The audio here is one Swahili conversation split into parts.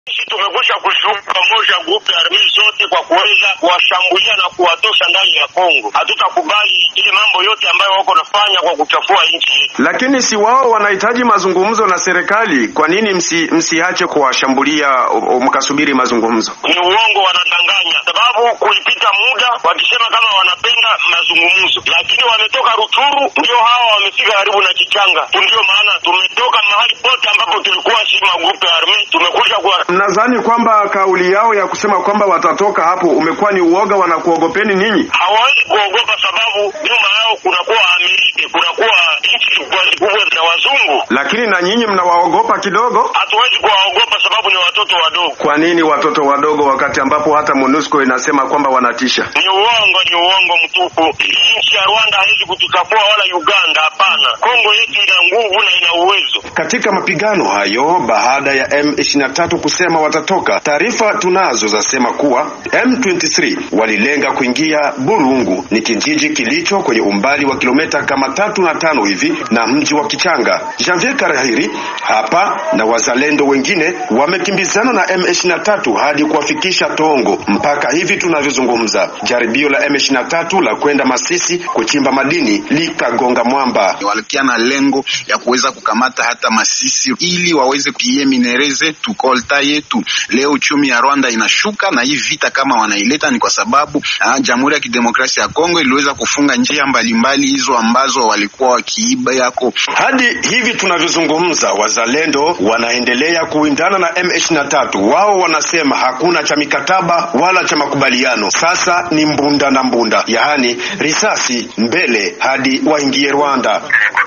Sisi tumekwisha kujiunga pamoja grupu ya armii zote kwa kuweza kuwashambulia na kuwatosha ndani ya Kongo. Hatutakubali ile mambo yote ambayo wako nafanya kwa kuchafua nchi yetu. Lakini si wao wanahitaji mazungumzo na serikali? Kwa nini msi, msiache kuwashambulia mkasubiri mazungumzo? Ni uongo, wanadanganya, sababu kulipita muda wakisema kama wanapenda mazungumzo, lakini wametoka Ruchuru, ndio hawa wamefika karibu na Kichanga. Ndio maana tumetoka mahali pote ambapo tulikuwa si magrupu ya armii, tumekuja kwa Mnadhani kwamba kauli yao ya kusema kwamba watatoka hapo umekuwa ni uoga, wanakuogopeni ninyi? hawawezi kuogopa, sababu nyuma yao kunakuwa Amerika, kunakuwa nchi kubwa kubwa za wazungu. Lakini na nyinyi mnawaogopa kidogo. Hatuwezi kuwaogopa sababu ni watoto wadogo. Kwa nini watoto wadogo, wakati ambapo hata MONUSCO inasema kwamba wanatisha? Ni uongo, ni uongo mtupu. Hii nchi ya Rwanda haiwezi kutuchafua wala Uganda, hapana. Kongo yetu ina nguvu na ina uwezo. Katika mapigano hayo, baada ya M23 kusema watatoka, taarifa tunazo zasema kuwa M23 walilenga kuingia Burungu, ni kijiji kilicho kwenye umbali wa kilomita kama tatu na tano hivi na mji wa Kichanga. Janvier Karahiri hapa na wazalendo wengine wamekimbizana na M23 hadi kuwafikisha Tongo mpaka hivi tunavyozungumza. Jaribio la M23 la kwenda Masisi kuchimba madini likagonga mwamba. Walikia na lengo ya kuweza kukamata hata Masisi ili waweze kuie minere zetu kolta yetu. Leo uchumi ya Rwanda inashuka, na hii vita kama wanaileta ni kwa sababu ah, Jamhuri ya Kidemokrasia ya Kongo iliweza kufunga njia mbalimbali hizo ambazo walikuwa wakiiba yako. Hadi hivi tunavyozungumza, wazalendo wanaendelea kuindana na M23. Wao wanasema hakuna cha mikataba wala cha makubaliano, sasa ni mbunda na mbunda, yaani risasi mbele hadi waingie Rwanda.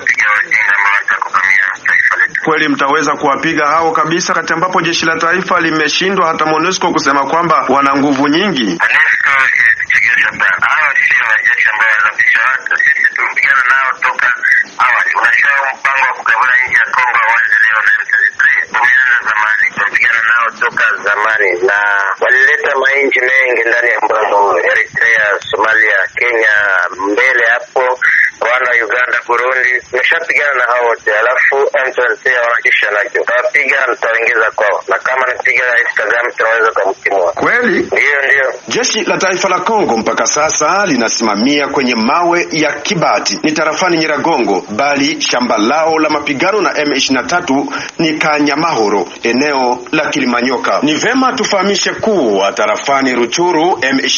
Kweli mtaweza kuwapiga hao kabisa, kati ambapo jeshi la taifa limeshindwa hata MONUSCO kusema kwamba wana nguvu nyingi. TANESCO ilitupiga sana. Hawa sio majeshi ambayo wanapisha watu, sisi tumepigana nao toka awali. Unajua mpango wa kugavana nchi ya Kongo hawanzi leo na M23, umeanza zamani, tumepigana nao toka zamani, na walileta mainchi mengi ndani ya mpango huu, Eritrea, Somalia, Kenya, mbele hapo Rwanda, Uganda, Burundi, tumeshapigana na hao wote, alafu M23 wanakisha nacho, tutawapiga, tutawaingiza kwao, na kama nipiga Rais Kagame tunaweza kumtimua. Kweli Ndiyo, ndiyo. jeshi la taifa la Kongo mpaka sasa linasimamia kwenye mawe ya Kibati ni tarafani Nyiragongo, bali shamba lao la mapigano na M23 ni Kanyamahoro, eneo la Kilimanyoka. Ni vema tufahamishe kuwa tarafani Ruchuru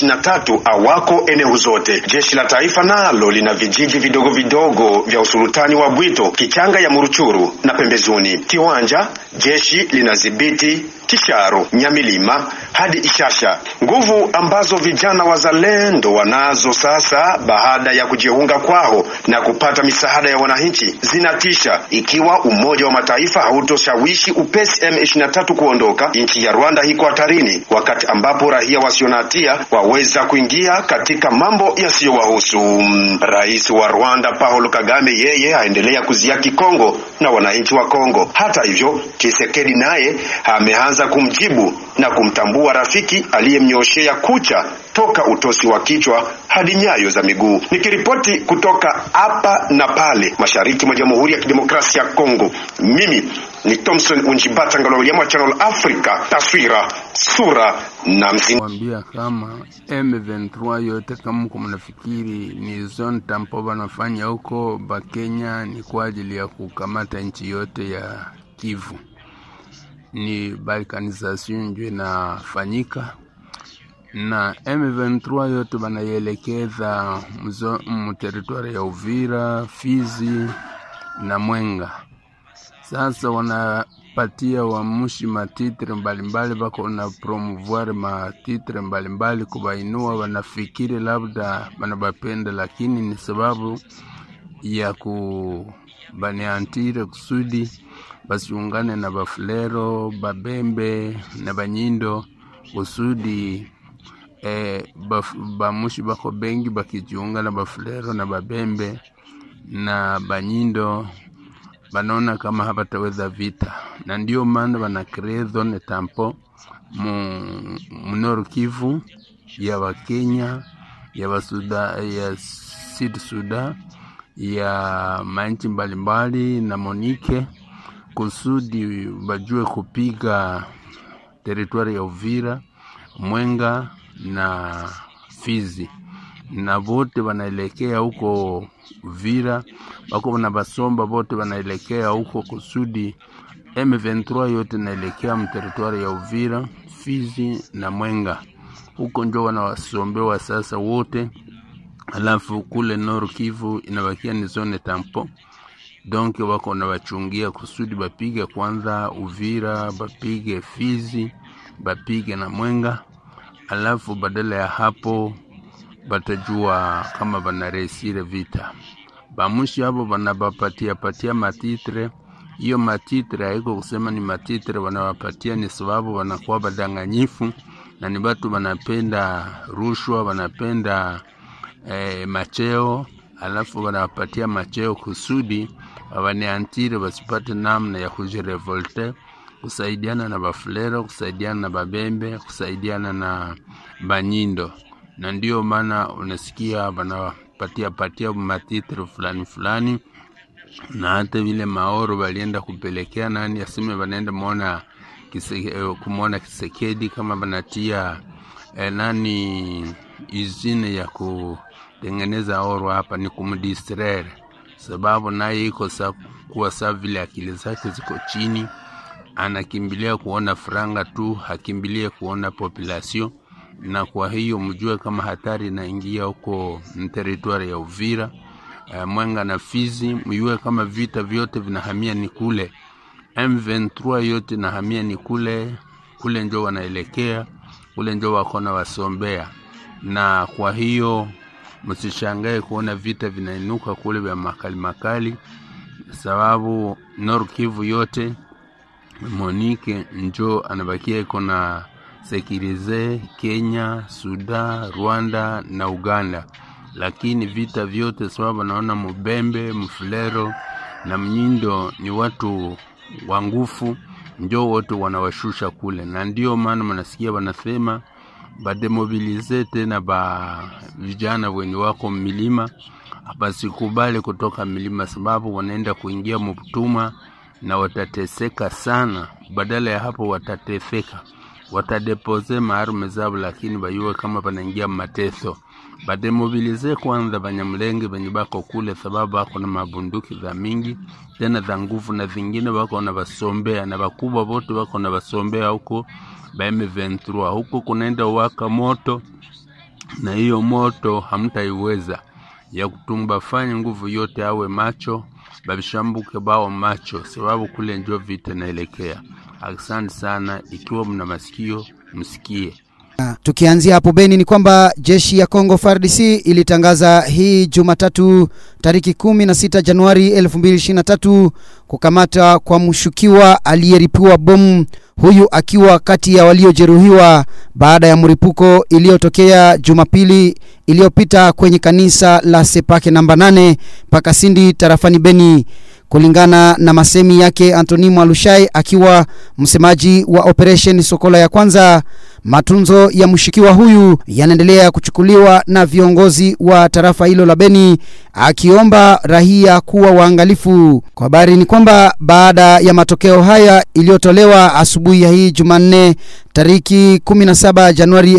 M23 awako eneo zote. Jeshi la taifa nalo lina vijiji vidogo vidogo vya usultani wa Bwito, Kichanga ya Muruchuru na pembezoni. Kiwanja jeshi linadhibiti Kisharo, Nyamilima hadi Ishasha, nguvu ambazo vijana wazalendo wanazo sasa baada ya kujiunga kwao na kupata misaada ya wananchi zinatisha. Ikiwa Umoja wa Mataifa hautoshawishi upesi M23 kuondoka, nchi ya Rwanda iko hatarini, wakati ambapo raia wasio na hatia waweza kuingia katika mambo yasiyowahusu. Rais wa Rwanda Paul Kagame yeye aendelea kuziaki Kongo na wananchi wa Kongo. Hata hivyo, Tshisekedi naye ameanza kumjibu na kumtambua rafiki aliyemnyoshea kucha toka utosi wa kichwa hadi nyayo za miguu. Nikiripoti kutoka hapa na pale mashariki mwa Jamhuri ya Kidemokrasia ya Kongo, mimi ni Thompson Unjibata Ngalo Channel Africa, taswira sura na mzima. Wambia kama M23 yote kama mko mnafikiri ni zone tampo wanafanya huko Bakenya ni kwa ajili ya kukamata nchi yote ya Kivu, ni balkanization ndio inafanyika na M23 yote banaielekeza mu teritwari ya Uvira, Fizi na Mwenga. Sasa wanapatia wamushi matitre mbalimbali, bako na promouvoir matitre mbalimbali kubainua, wanafikiri labda banabapenda, lakini ni sababu ya kubaniantire kusudi basiungane na bafulero babembe na banyindo kusudi eh, baf, bamushi bako bengi bakijiunga na bafulero na babembe na banyindo banaona kama habataweza vita, na ndio maana bana kree zone tampo mu mnoro Kivu ya Wakenya ya Wasuda, ya Sud Sudan ya manchi mbalimbali na Monike kusudi bajue kupiga teritwari ya Uvira, Mwenga na Fizi, na vote wanaelekea huko Uvira, bako na basomba vote wanaelekea huko kusudi M23 yote naelekea mteritwari ya Uvira, Fizi na Mwenga, huko njo wanawasombewa sasa wote. Alafu kule Nord Kivu inabakia ni zone tampo, donc wako nawachungia kusudi bapige kwanza Uvira, bapige Fizi, bapige na Mwenga, alafu badala ya hapo batajua kama banaresire vita. Bamushi hapo banabapatia patia matitre hiyo matitre haiko kusema ni matitre wanawapatia, ni sababu wanakuwa badanganyifu na ni batu wanapenda rushwa, wanapenda eh, macheo, alafu wanawapatia macheo kusudi wawaneantire wasipate namna ya kujirevolte, kusaidiana na bafulero, kusaidiana na babembe, kusaidiana na banyindo, na ndio maana unasikia wanawapatia patia matitre fulani fulani na hata vile maoro walienda kupelekea nani aseme wanaenda mwona kise, eh, kumwona Kisekedi kama wanatia eh, nani izine ya kutengeneza oro hapa ni kumdistraire, sababu naye iko sa kuwa saa vile akili zake ziko chini, anakimbilia kuona franga tu, hakimbilie kuona population, na kwa hiyo mjue kama hatari inaingia huko teritwari ya Uvira uh, Mwenga na Fizi, mjue kama vita vyote vinahamia ni kule. M23 yote nahamia ni kule kule, njo wanaelekea kule, njo wako na wasombea, na kwa hiyo msishangae kuona vita vinainuka kule vya makali makali, sababu Nord Kivu yote Monique njo anabakia iko na sekirize Kenya, Sudan, Rwanda na Uganda lakini vita vyote sababu naona Mubembe, Mfulero na Mnyindo ni watu wa nguvu, njo wote wanawashusha kule, na ndio maana mnasikia wanasema bademobilize tena ba vijana wenye wako milima, basikubali kutoka milima, sababu wanaenda kuingia mutuma na watateseka sana. Badala ya hapo watatefeka, watadepose maarme zao, lakini bayuwe kama banaingia mateso bademobilize kwanza Banyamulenge benye bako kule, sababu bako na mabunduki za mingi tena za nguvu, na zingine bako na basombea na bakubwa bote bako na basombea huko ba M23 huko kunaenda waka moto, na hiyo moto hamtaiweza ya kutumba. Fanya nguvu yote, awe macho babishambuke bao macho, sababu kule njo vita naelekea. Asante sana, ikiwa mna masikio msikie. Tukianzia hapo Beni ni kwamba jeshi ya Kongo FARDC ilitangaza hii Jumatatu tariki 16 Januari 2023 kukamata kwa mshukiwa aliyeripiwa bomu, huyu akiwa kati ya waliojeruhiwa baada ya mlipuko iliyotokea Jumapili iliyopita kwenye kanisa la Sepake namba 8 Pakasindi tarafani Beni. Kulingana na masemi yake Antoni Mwalushai akiwa msemaji wa operation Sokola ya kwanza, matunzo ya mshukiwa huyu yanaendelea kuchukuliwa na viongozi wa tarafa hilo la Beni, akiomba raia kuwa waangalifu. Kwa habari ni kwamba baada ya matokeo haya iliyotolewa asubuhi ya hii Jumanne tariki 17 Januari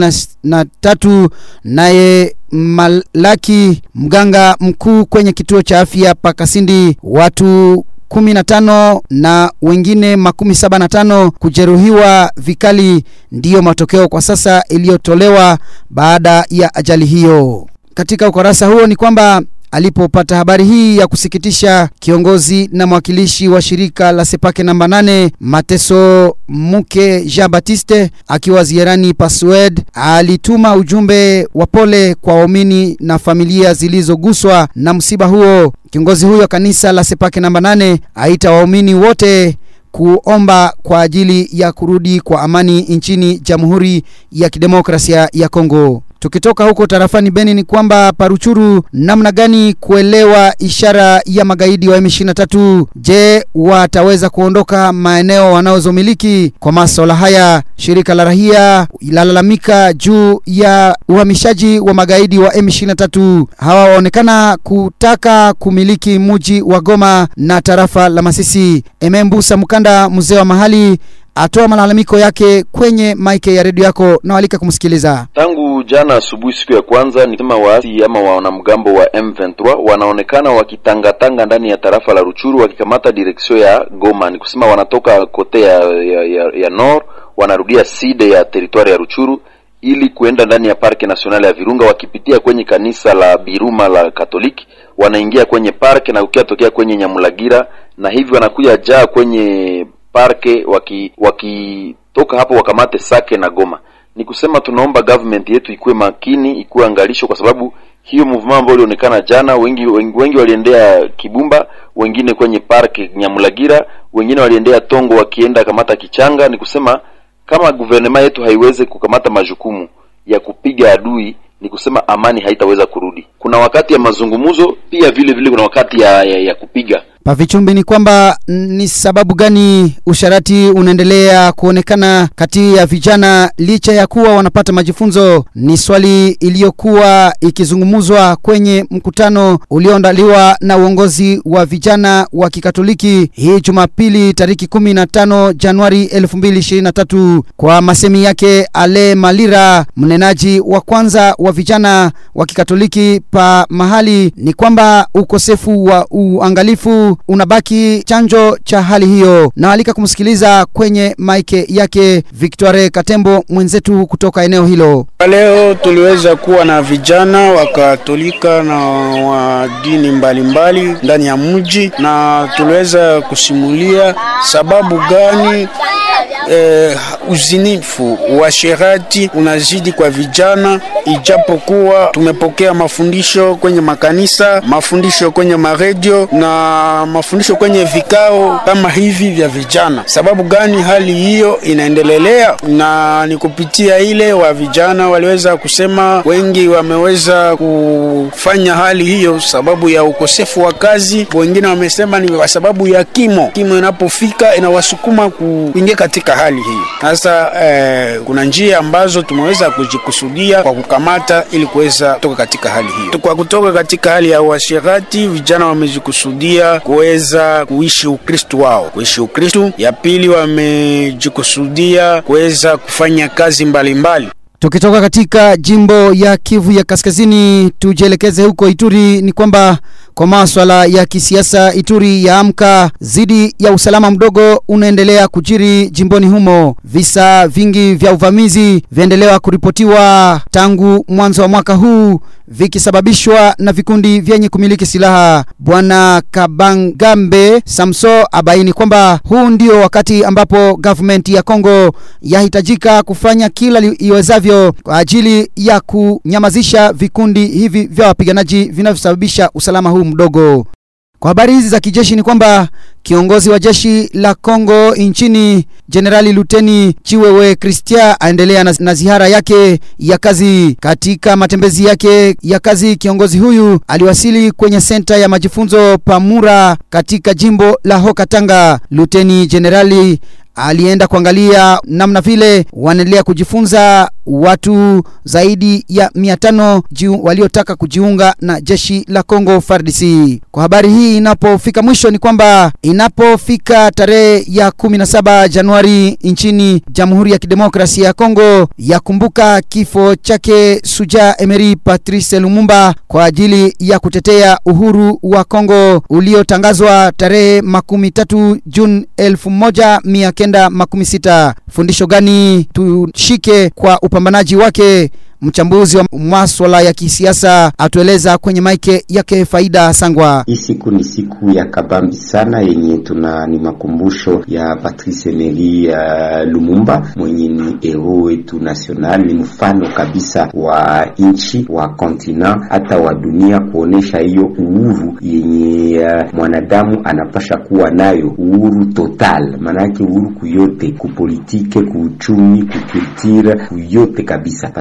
2023 naye Malaki mganga mkuu kwenye kituo cha afya Pakasindi, watu 15 na wengine makumi saba na tano kujeruhiwa vikali, ndiyo matokeo kwa sasa iliyotolewa baada ya ajali hiyo. Katika ukurasa huo ni kwamba alipopata habari hii ya kusikitisha, kiongozi na mwakilishi wa shirika la Sepake namba 8 Mateso Muke Jean Baptiste akiwa ziarani Paswed alituma ujumbe wa pole kwa waumini na familia zilizoguswa na msiba huo. Kiongozi huyo kanisa la Sepake namba 8 aita waumini wote kuomba kwa ajili ya kurudi kwa amani nchini Jamhuri ya Kidemokrasia ya Kongo. Tukitoka huko tarafani Beni ni kwamba Paruchuru, namna gani kuelewa ishara ya magaidi wa M23? Je, wataweza kuondoka maeneo wanayozomiliki? Kwa masuala haya, shirika la raia lalalamika juu ya uhamishaji wa magaidi wa M23. Hawa waonekana kutaka kumiliki muji wa Goma na tarafa la Masisi. Emembusa Mkanda, mzee wa mahali, atoa malalamiko yake kwenye maike ya redio yako na walika kumsikiliza. Tangu jana asubuhi, siku ya kwanza, ni kama waasi ama wanamgambo wa M23 wanaonekana wakitangatanga ndani ya tarafa la Ruchuru wakikamata direksio ya Goma, ni kusema wanatoka kote ya, ya, ya, ya nord wanarudia side ya teritwari ya Ruchuru ili kuenda ndani ya parke nationale ya Virunga, wakipitia kwenye kanisa la Biruma la Katoliki, wanaingia kwenye parke na ukiatokea kwenye Nyamulagira, na hivi wanakuja jaa kwenye parke waki wakitoka hapo wakamate Sake na Goma. Ni kusema tunaomba government yetu ikuwe makini, ikuwe angalisho, kwa sababu hiyo movement ambayo ilionekana jana, wengi wengi, wengi waliendea Kibumba, wengine kwenye parke Nyamulagira, wengine waliendea Tongo wakienda kamata Kichanga. Ni kusema kama guvernema yetu haiwezi kukamata majukumu ya kupiga adui, ni kusema amani haitaweza kurudi. Kuna wakati ya mazungumzo, pia vile vile kuna wakati ya, ya, ya kupiga Pavichumbi, ni kwamba ni sababu gani usharati unaendelea kuonekana kati ya vijana licha ya kuwa wanapata majifunzo? Ni swali iliyokuwa ikizungumzwa kwenye mkutano ulioandaliwa na uongozi wa vijana wa Kikatoliki hii Jumapili tariki 15 Januari 2023. Kwa masemi yake Ale Malira, mnenaji wa kwanza wa vijana wa Kikatoliki pa mahali, ni kwamba ukosefu wa uangalifu unabaki chanjo cha hali hiyo, na alika kumsikiliza kwenye maike yake Victoire Katembo mwenzetu kutoka eneo hilo. Leo tuliweza kuwa na vijana wa Katolika na wa dini mbalimbali ndani ya mji, na tuliweza kusimulia sababu gani eh, uzinifu wa sherati unazidi kwa vijana, ijapokuwa tumepokea mafundisho kwenye makanisa, mafundisho kwenye maredio na mafundisho kwenye vikao kama hivi vya vijana. Sababu gani hali hiyo inaendelelea? Na ni kupitia ile wa vijana waliweza kusema, wengi wameweza kufanya hali hiyo sababu ya ukosefu wa kazi, wengine wamesema ni kwa sababu ya kimo. Kimo inapofika inawasukuma kuingia katika hali hii. Sasa eh, kuna njia ambazo tumeweza kujikusudia kwa kukamata ili kuweza kutoka katika hali hiyo. Kwa kutoka katika hali ya uasherati, vijana wamejikusudia kuweza kuishi Ukristo wao, kuishi Ukristo. Ya pili, wamejikusudia kuweza kufanya kazi mbalimbali mbali. Tukitoka katika jimbo ya Kivu ya Kaskazini tujielekeze huko Ituri, ni kwamba kwa maswala ya kisiasa Ituri ya amka zidi ya usalama mdogo unaendelea kujiri jimboni humo. Visa vingi vya uvamizi viendelea kuripotiwa tangu mwanzo wa mwaka huu vikisababishwa na vikundi vyenye kumiliki silaha. Bwana Kabangambe Samso abaini kwamba huu ndio wakati ambapo government ya Kongo yahitajika kufanya kila iwezavyo kwa ajili ya kunyamazisha vikundi hivi vya wapiganaji vinavyosababisha usalama huu mdogo. Kwa habari hizi za kijeshi ni kwamba kiongozi wa jeshi la Kongo nchini Jenerali Luteni Chiwewe Christian aendelea na, na ziara yake ya kazi. Katika matembezi yake ya kazi, kiongozi huyu aliwasili kwenye senta ya majifunzo Pamura katika jimbo la Haut-Katanga. Luteni Jenerali alienda kuangalia namna vile wanaendelea kujifunza watu zaidi ya mia tano waliotaka kujiunga na jeshi la Kongo FARDC. Kwa habari hii inapofika mwisho ni kwamba inapofika tarehe ya 17 Januari nchini Jamhuri ya Kidemokrasia ya Kongo yakumbuka kifo chake Suja Emery Patrice Lumumba kwa ajili ya kutetea uhuru wa Kongo uliotangazwa tarehe makumi tatu Juni elfu moja mia kenda makumi sita. Fundisho gani tushike kwa upambanaji wake? Mchambuzi wa maswala ya kisiasa atueleza kwenye maike yake Faida Sangwa. Hii siku ni siku ya kabambi sana, yenye tuna ni makumbusho ya Patrice Emery uh, Lumumba mwenye ni hero wetu national, ni mfano kabisa wa nchi wa kontina hata wa dunia, kuonesha hiyo uhuru yenye uh, mwanadamu anapasha kuwa nayo, uhuru total, maanake uhuru kuyote, kupolitike, kuuchumi, kukulture, kuyote kabisa. Patrice Emery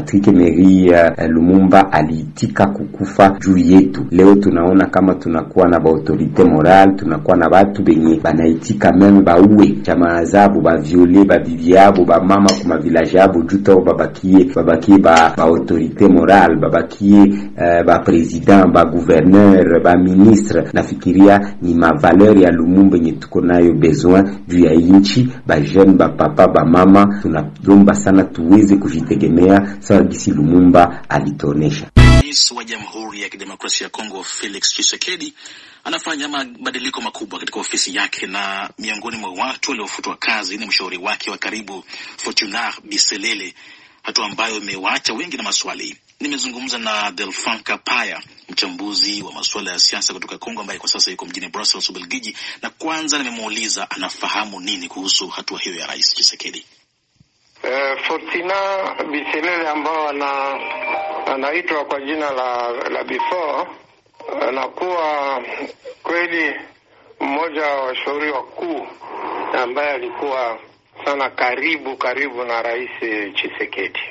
Emery uh, Lumumba aliitika kukufa juu yetu. Leo tunaona kama tunakuwa na baautorite moral, tunakuwa na batu benye banaitika meme bauwe jamaa zabo baviole babibi yabo bamama kuma village yabo juu tao babakie babakie ba baautorite moral babakie uh, ba president ba gouverneur ba ministre. Nafikiria ni mavaleur ya Lumumba yenye tuko nayo besoin juu ya inchi ba jeune ba papa ba mama, tunalomba sana tuweze kujitegemea sawa gisi Lumumba alitonesha. Rais wa Jamhuri ya Kidemokrasia ya Kongo Felix Tshisekedi anafanya mabadiliko makubwa katika ofisi yake, na miongoni mwa watu waliofutwa kazi ni mshauri wake wa karibu Fortunar Biselele, hatua ambayo imewaacha wengi na maswali. Nimezungumza na Delfin Kapaya, mchambuzi wa masuala ya siasa kutoka Kongo, ambaye kwa sasa yuko mjini Brussels, Ubelgiji, na kwanza nimemuuliza anafahamu nini kuhusu hatua hiyo ya Rais Tshisekedi. Uh, Fortina Biselele ambao ana anaitwa kwa jina la la before anakuwa kweli mmoja wa washauri wakuu ambaye alikuwa sana karibu karibu na Rais Chisekedi.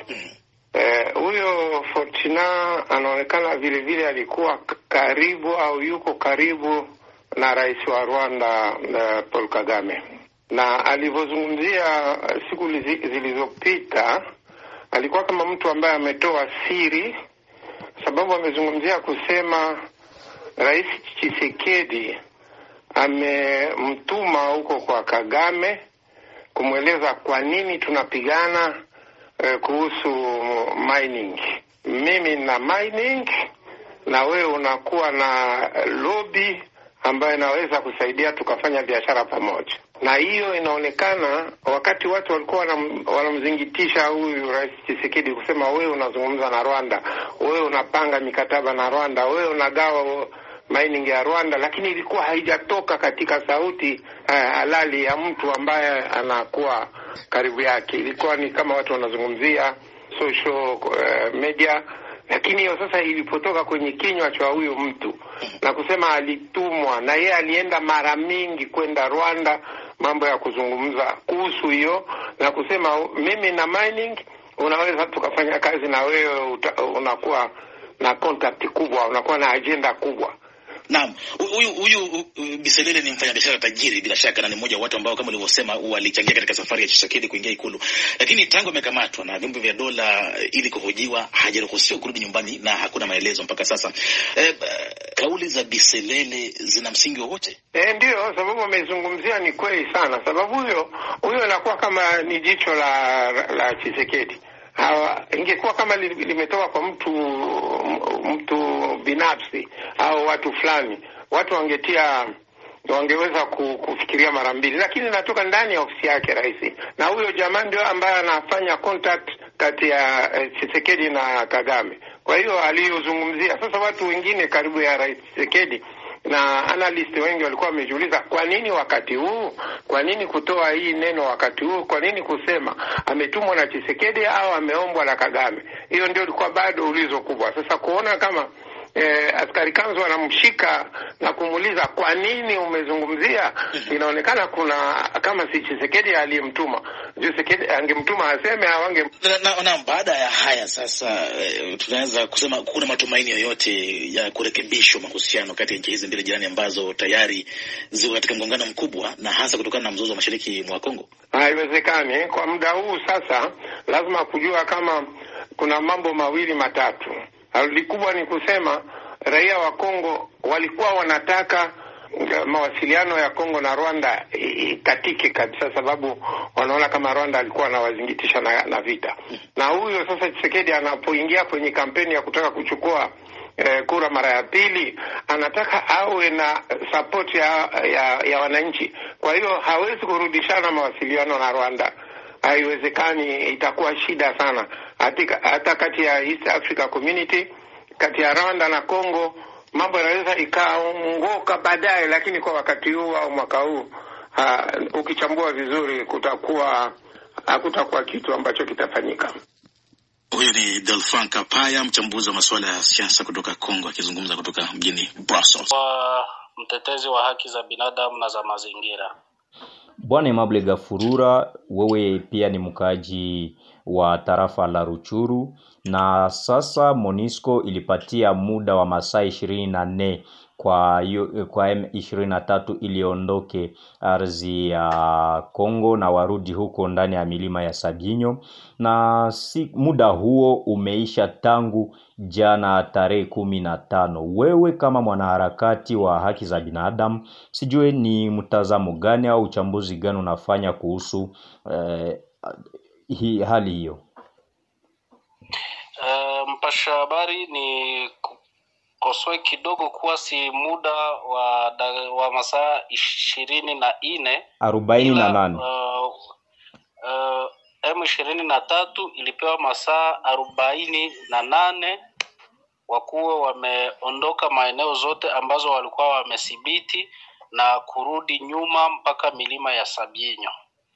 Huyo uh, Fortina anaonekana vile vile alikuwa karibu au yuko karibu na rais wa Rwanda uh, Paul Kagame na alivyozungumzia siku zilizopita alikuwa kama mtu ambaye ametoa siri, sababu amezungumzia kusema Rais Tshisekedi amemtuma huko kwa Kagame kumweleza kwa nini tunapigana eh, kuhusu mining. Mimi na mining na wewe unakuwa na lobby ambayo inaweza kusaidia tukafanya biashara pamoja na hiyo inaonekana wakati watu walikuwa wanamzingitisha huyu Rais Tshisekedi kusema wewe unazungumza na Rwanda, wewe unapanga mikataba na Rwanda, wewe unagawa mining ya Rwanda, lakini ilikuwa haijatoka katika sauti uh, halali ya mtu ambaye anakuwa karibu yake. Ilikuwa ni kama watu wanazungumzia social uh, media lakini hiyo sasa ilipotoka kwenye kinywa cha huyu mtu na kusema alitumwa na yeye alienda mara mingi kwenda Rwanda, mambo ya kuzungumza kuhusu hiyo na kusema mimi na mining unaweza tukafanya kazi na wewe, unakuwa na contact kubwa, unakuwa na agenda kubwa. Naam, huyu huyu Biselele ni mfanyabiashara tajiri bila shaka, na ni mmoja wa watu ambao kama ulivyosema walichangia katika safari ya Tshisekedi kuingia Ikulu, lakini tangu amekamatwa na vyombo vya dola ili kuhojiwa hajaruhusiwa kurudi nyumbani na hakuna maelezo mpaka sasa. E, kauli za Biselele zina msingi wowote? E, ndio sababu amezungumzia ni kweli sana, sababu huyo huyo anakuwa kama ni jicho la la Tshisekedi. Hawa, ingekuwa kama limetoka kwa mtu mtu binafsi au watu fulani, watu wangetia wangeweza kufikiria mara mbili, lakini natoka ndani ya ofisi yake rais, na huyo jamaa ndio ambaye anafanya contact kati ya eh, Tshisekedi na Kagame. Kwa hiyo aliyozungumzia sasa, watu wengine karibu ya rais Tshisekedi na analyst wengi walikuwa wamejiuliza kwa nini wakati huu, kwa nini kutoa hii neno wakati huu, kwa nini kusema ametumwa na Chisekedi au ameombwa na Kagame. Hiyo ndio ilikuwa bado ulizo kubwa. Sasa kuona kama eh, askari kanzu anamshika na kumuuliza kwa nini umezungumzia, inaonekana kuna kama si Chisekedi aliyemtuma. Chisekedi angemtuma aseme au ange na, na, na baada ya haya sasa e, tunaweza kusema kuna matumaini yoyote ya kurekebishwa mahusiano kati ya nchi hizi mbili jirani ambazo tayari ziko katika mgongano mkubwa na hasa kutokana na mzozo wa mashariki mwa Kongo? Haiwezekani kwa muda huu. Sasa lazima kujua kama kuna mambo mawili matatu. Likubwa ni kusema raia wa Kongo walikuwa wanataka mawasiliano ya Kongo na Rwanda ikatike kabisa, sababu wanaona kama Rwanda alikuwa anawazingitisha na, na vita. Na huyo sasa Tshisekedi anapoingia kwenye kampeni ya kutaka kuchukua eh, kura mara ya pili, anataka awe na support ya, ya, ya wananchi. Kwa hiyo hawezi kurudishana mawasiliano na Rwanda, haiwezekani, itakuwa shida sana hata kati ya East Africa Community, kati ya Rwanda na Congo mambo yanaweza ikaongoka baadaye, lakini kwa wakati huu au mwaka huu ha, ukichambua vizuri kutakuwa hakutakuwa kitu ambacho kitafanyika. Huyu ni Delfin Kapaya, mchambuzi wa masuala ya siasa kutoka Kongo, akizungumza kutoka mjini Brussels. Kwa mtetezi wa haki za binadamu na za mazingira. Bwana Emable Gafurura, wewe pia ni mkaaji wa tarafa la Ruchuru, na sasa Monisco ilipatia muda wa masaa ishirini na nne kwa yu- kwa M23 iliondoke ardhi ya Kongo na warudi huko ndani ya milima ya Sabyinyo, na si muda huo umeisha tangu jana tarehe kumi na tano. Wewe kama mwanaharakati wa haki za binadamu, sijue ni mtazamo gani au uchambuzi gani unafanya kuhusu eh, hii hali hiyo? Uh, mpasha habari ni kosoe kidogo kuwa si muda wa, da, wa masaa ishirini na nne arobaini na ila nane uh, uh, M ishirini na tatu ilipewa masaa arobaini na nane wakuwe wameondoka maeneo zote ambazo walikuwa wamethibiti na kurudi nyuma mpaka milima ya Sabyinyo,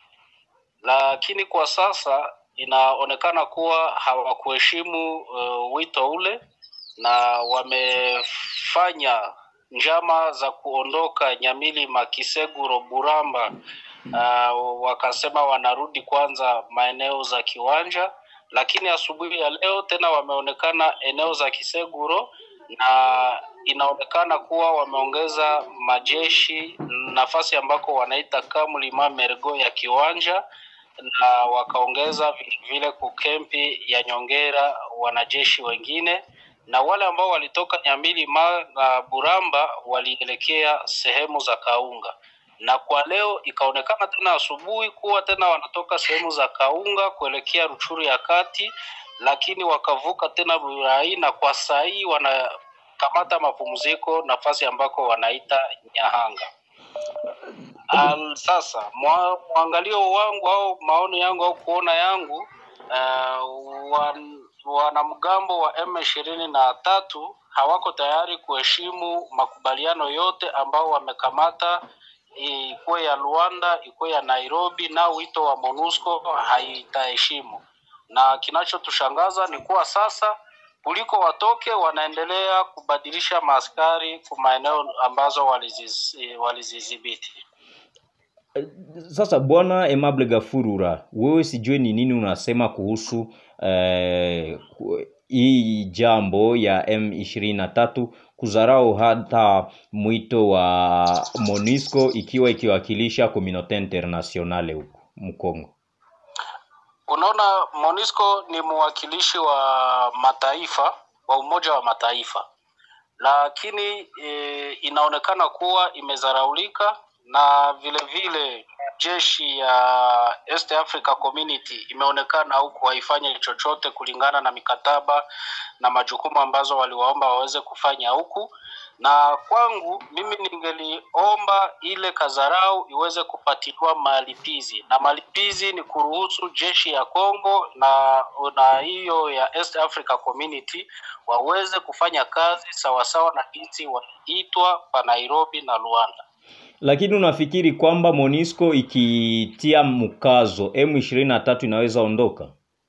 lakini kwa sasa inaonekana kuwa hawakuheshimu uh, wito ule na wamefanya njama za kuondoka Nyamilima, Kiseguro, Buramba. Uh, wakasema wanarudi kwanza maeneo za kiwanja, lakini asubuhi ya leo tena wameonekana eneo za Kiseguro na inaonekana kuwa wameongeza majeshi nafasi ambako wanaita Kamlima Mergo ya kiwanja na wakaongeza vile vile kukempi ya Nyongera wanajeshi wengine na wale ambao walitoka Nyamilima na Buramba walielekea sehemu za Kaunga, na kwa leo ikaonekana tena asubuhi kuwa tena wanatoka sehemu za Kaunga kuelekea Ruchuru ya kati, lakini wakavuka tena Burai na kwa saa hii wanakamata mapumziko nafasi ambako wanaita Nyahanga. Al, sasa mwa, mwangalio wangu au maoni yangu au kuona yangu uh, wan, wanamgambo wa M ishirini na tatu hawako tayari kuheshimu makubaliano yote ambao wamekamata, ikuwe ya Luanda ikuwe ya Nairobi, na wito wa MONUSCO haitaheshimu. Na kinachotushangaza ni kuwa sasa kuliko watoke wanaendelea kubadilisha maaskari kwa maeneo ambazo waliziz- walizidhibiti. Sasa bwana Emable Gafurura, wewe sijue ni nini unasema kuhusu eh, ku- hii jambo ya M23 kuzarau hata mwito wa MONUSCO ikiwa ikiwakilisha Communaute Internationale huko Mkongo. Unaona, MONUSCO ni mwakilishi wa mataifa wa Umoja wa Mataifa, lakini e, inaonekana kuwa imezaraulika na vile vile jeshi ya East Africa Community imeonekana huku haifanye chochote kulingana na mikataba na majukumu ambazo waliwaomba waweze kufanya huku. Na kwangu mimi ningeliomba ile kazarau iweze kupatiliwa malipizi, na malipizi ni kuruhusu jeshi ya Congo na na hiyo ya East Africa Community waweze kufanya kazi sawasawa na jinsi waliitwa pa Nairobi na Luanda. Lakini unafikiri kwamba MONUSCO ikitia mkazo M23 inaweza ondoka?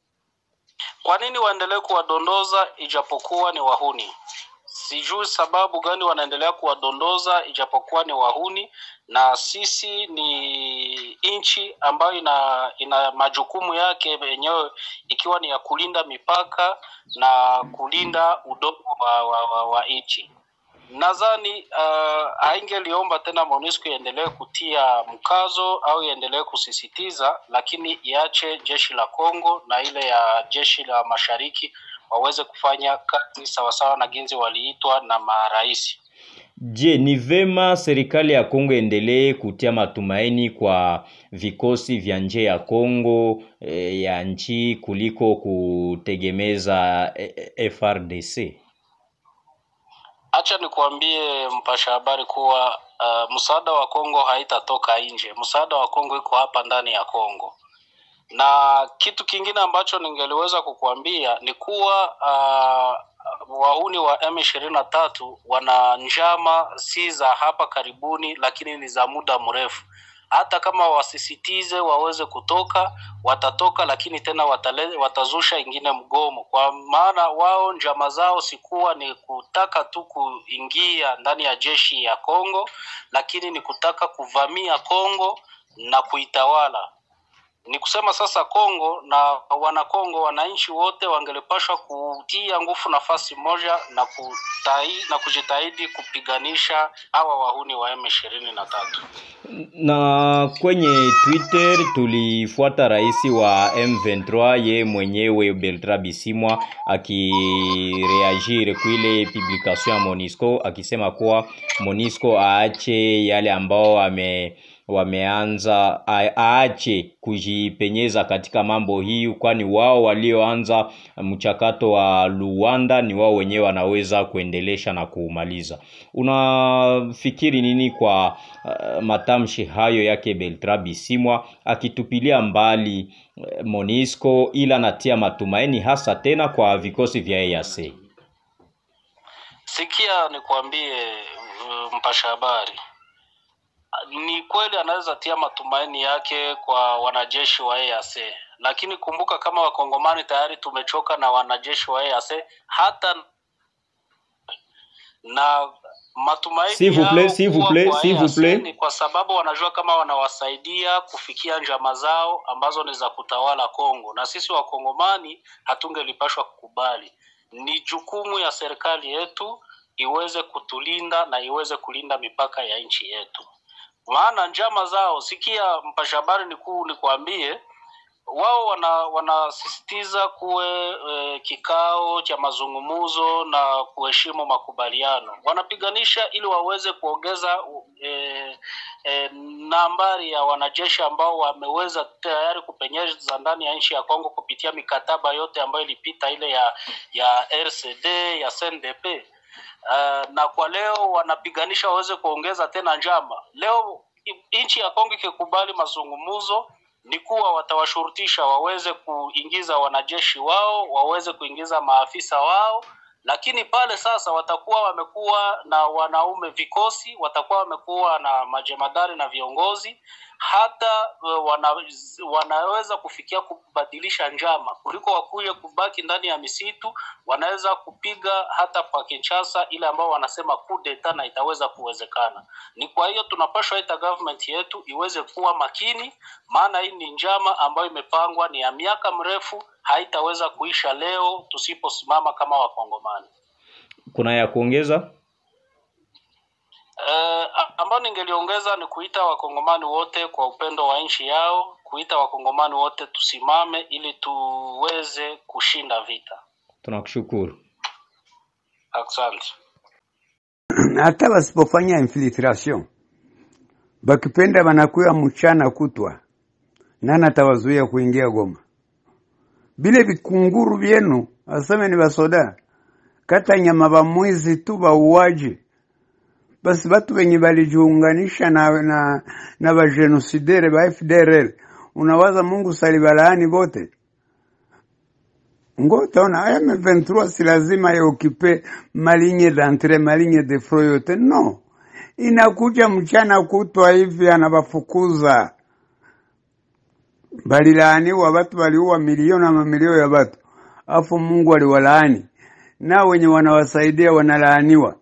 Kwa nini waendelee kuwadondoza ijapokuwa ni wahuni? Sijui sababu gani wanaendelea kuwadondoza ijapokuwa ni wahuni, na sisi ni nchi ambayo ina ina majukumu yake yenyewe ikiwa ni ya kulinda mipaka na kulinda udongo wa, wa, wa, wa nchi. Nadhani uh, haingeliomba tena MONUSCO iendelee kutia mkazo au iendelee kusisitiza, lakini iache jeshi la Kongo na ile ya jeshi la mashariki waweze kufanya kazi sawasawa na ginzi waliitwa na marais. Je, ni vema serikali ya Kongo endelee kutia matumaini kwa vikosi vya nje ya Kongo eh, ya nchi kuliko kutegemeza eh, eh, FRDC? Acha nikuambie mpasha habari kuwa uh, msaada wa Kongo haitatoka nje. Msaada wa Kongo iko hapa ndani ya Kongo. Na kitu kingine ambacho ningeliweza kukuambia ni kuwa uh, wahuni wa M23 wana njama si za hapa karibuni, lakini ni za muda mrefu. Hata kama wasisitize waweze kutoka, watatoka, lakini tena watale, watazusha ingine mgomo, kwa maana wao njama zao sikuwa ni kutaka tu kuingia ndani ya jeshi ya Kongo, lakini ni kutaka kuvamia Kongo na kuitawala. Ni kusema sasa Kongo na wanakongo, wananchi wote wangelipashwa kutia nguvu nafasi moja na kutai, na kujitahidi kupiganisha hawa wahuni wa M ishirini na tatu. na kwenye Twitter tulifuata rais wa M23 ye mwenyewe Bertrand Bisimwa akireagir kuile publication ya Monisco akisema kuwa Monisco aache yale ambao ame wameanza a- aache kujipenyeza katika mambo hii, kwani wao walioanza mchakato wa Luanda ni wao wenyewe wanaweza kuendelesha na kuumaliza. Unafikiri nini kwa uh, matamshi hayo yake Bertrand Bisimwa akitupilia mbali uh, Monisco ila anatia matumaini hasa tena kwa vikosi vya EAC? Sikia nikwambie, uh, mpasha habari, ni kweli anaweza tia matumaini yake kwa wanajeshi wa EAC, lakini kumbuka kama wakongomani tayari tumechoka na wanajeshi wa EAC hata na matumaini S'il vous plaît, yao s'il vous kuwa plaît, kwa s'il vous EAC plaît. ni kwa sababu wanajua kama wanawasaidia kufikia njama zao ambazo ni za kutawala Kongo, na sisi wakongomani hatungelipashwa kukubali. Ni jukumu ya serikali yetu iweze kutulinda na iweze kulinda mipaka ya nchi yetu, maana njama zao, sikia mpasha habari, nikuu nikuambie wao wana wanasisitiza kuwe e, kikao cha mazungumzo na kuheshimu makubaliano. Wanapiganisha ili waweze kuongeza e, e, nambari ya wanajeshi ambao wameweza tayari kupenyeza ndani ya nchi ya Kongo kupitia mikataba yote ambayo ilipita ile ya ya RCD ya CNDP. Uh, na kwa leo wanapiganisha waweze kuongeza tena njama. Leo i- nchi ya Kongo ikikubali mazungumzo ni kuwa watawashurutisha waweze kuingiza wanajeshi wao, waweze kuingiza maafisa wao, lakini pale sasa watakuwa wamekuwa na wanaume vikosi, watakuwa wamekuwa na majemadari na viongozi, hata uh, wana, wanaweza kufikia kubadilisha njama kuliko wakuye kubaki ndani ya misitu, wanaweza kupiga hata kwa Kinshasa ile ambao wanasema coup d'etat na itaweza kuwezekana. Ni kwa hiyo tunapaswa ita government yetu iweze kuwa makini, maana hii ni njama ambayo imepangwa ni ya miaka mrefu, haitaweza kuisha leo tusiposimama kama Wakongomani. Kuna ya kuongeza? Eh, ambayo ningeliongeza ni kuita wakongomani wote kwa upendo wa nchi yao, kuita wakongomani wote tusimame ili tuweze kushinda vita. Tunakushukuru. Asante. hata wasipofanya infiltration bakipenda wanakuya mchana kutwa, nani atawazuia kuingia Goma? Bile vikunguru vyenu aseme ni basoda kata nyama ba mwizi tu bauaji, basi batu wenye balijiunganisha na, na, na bajenosidere ba FDLR, unawaza Mungu salibalaani bote? ngo utaona M23 si lazima yaokipe maligne d'entrée maligne de front yote, no, inakuja mchana kutwa hivi anabafukuza. Balilaaniwa watu, waliua milioni na mamilioni ya watu, afu Mungu aliwalaani, na wenye wanawasaidia wanalaaniwa.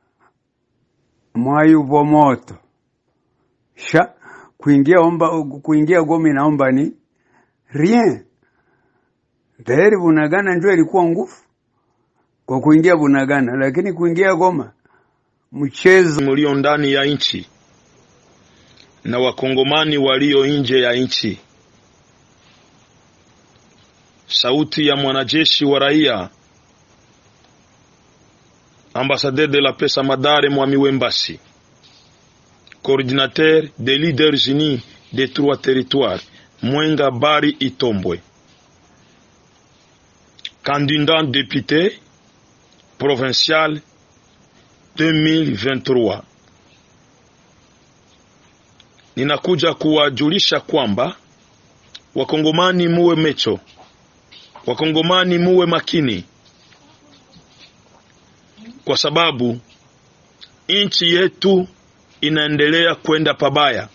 Mwayuvo moto sha kuingia omba, kuingia Goma inaomba ni rien tayari Bunagana ndio ilikuwa nguvu kwa kuingia Bunagana, lakini kuingia Goma mchezo mlio ndani ya nchi na wakongomani walio nje ya nchi. Sauti ya mwanajeshi wa raia ambassadeur de la paix Samadare Mwami Wembasi, coordinateur des leaders unis des trois territoires Mwenga Bari Itombwe, candidat député provincial 2023. Ninakuja kuwajulisha kwamba wakongomani muwe mecho, wakongomani muwe makini, kwa sababu nchi yetu inaendelea kwenda pabaya.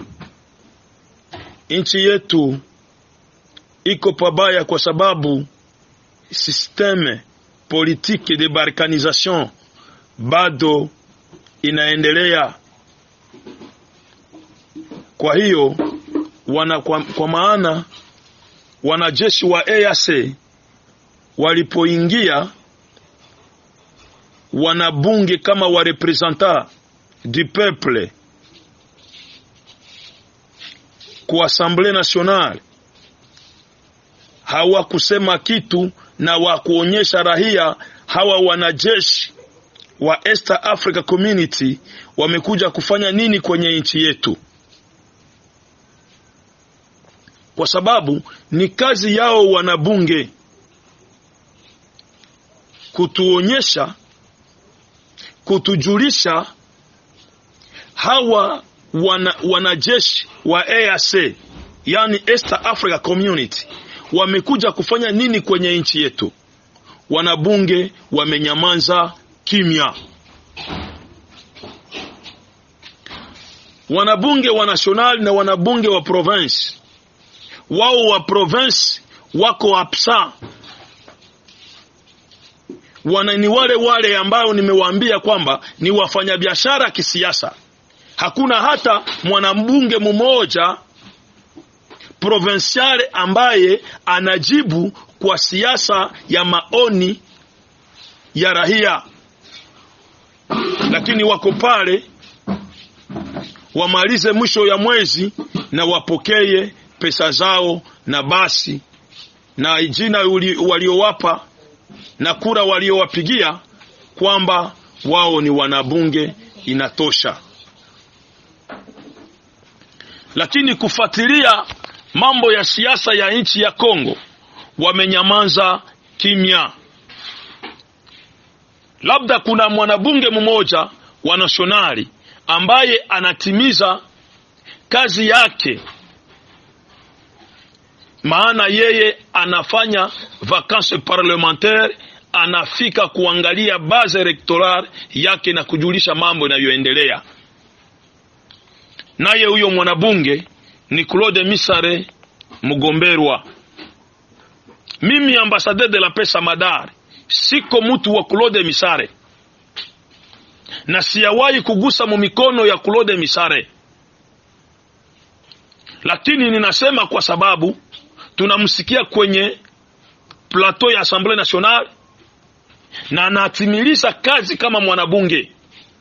Nchi yetu iko pabaya kwa sababu systeme politique de balkanisation bado inaendelea. Kwa hiyo wana kwa, kwa maana wanajeshi wa EAC walipoingia wanabunge kama wa representant du peuple ku Assemblée nationale hawakusema kitu na wakuonyesha rahia hawa wanajeshi wa East Africa Community wamekuja kufanya nini kwenye nchi yetu, kwa sababu ni kazi yao wanabunge kutuonyesha, kutujulisha hawa wana, wanajeshi wa EAC yani East Africa Community wamekuja kufanya nini kwenye nchi yetu. Wanabunge wamenyamaza kimya. Wanabunge wa national na wanabunge wa province, wao wa province wako absa, wana ni wale wale ambao nimewaambia kwamba ni wafanyabiashara kisiasa. Hakuna hata mwanabunge mmoja provinciale ambaye anajibu kwa siasa ya maoni ya rahia, lakini wako pale wamalize mwisho ya mwezi na wapokee pesa zao, na basi na jina waliowapa na kura waliowapigia kwamba wao ni wanabunge inatosha. Lakini kufuatilia mambo ya siasa ya nchi ya Kongo wamenyamaza kimya. Labda kuna mwanabunge mmoja wa nasionali ambaye anatimiza kazi yake, maana yeye anafanya vacances parlementaire, anafika kuangalia base electorale yake na kujulisha mambo yanayoendelea. Naye huyo mwanabunge ni Claude Misare Mugomberwa. Mimi ambassadeur de la paix Samadari, siko mtu wa Claude Misare na siyawahi kugusa mu mikono ya Claude Misare, lakini ninasema kwa sababu tunamsikia kwenye plateau ya Assemblée Nationale na anatimiliza kazi kama mwanabunge,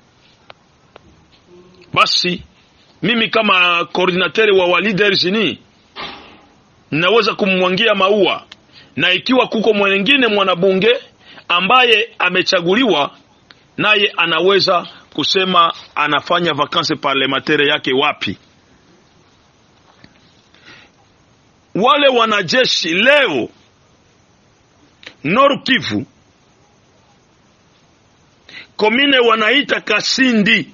basi mimi kama koordinateri wa wa leaders ni naweza kumwangia maua, na ikiwa kuko mwengine mwanabunge ambaye amechaguliwa naye anaweza kusema anafanya vacances parlementaire yake wapi. Wale wanajeshi leo Nord Kivu komine wanaita Kasindi,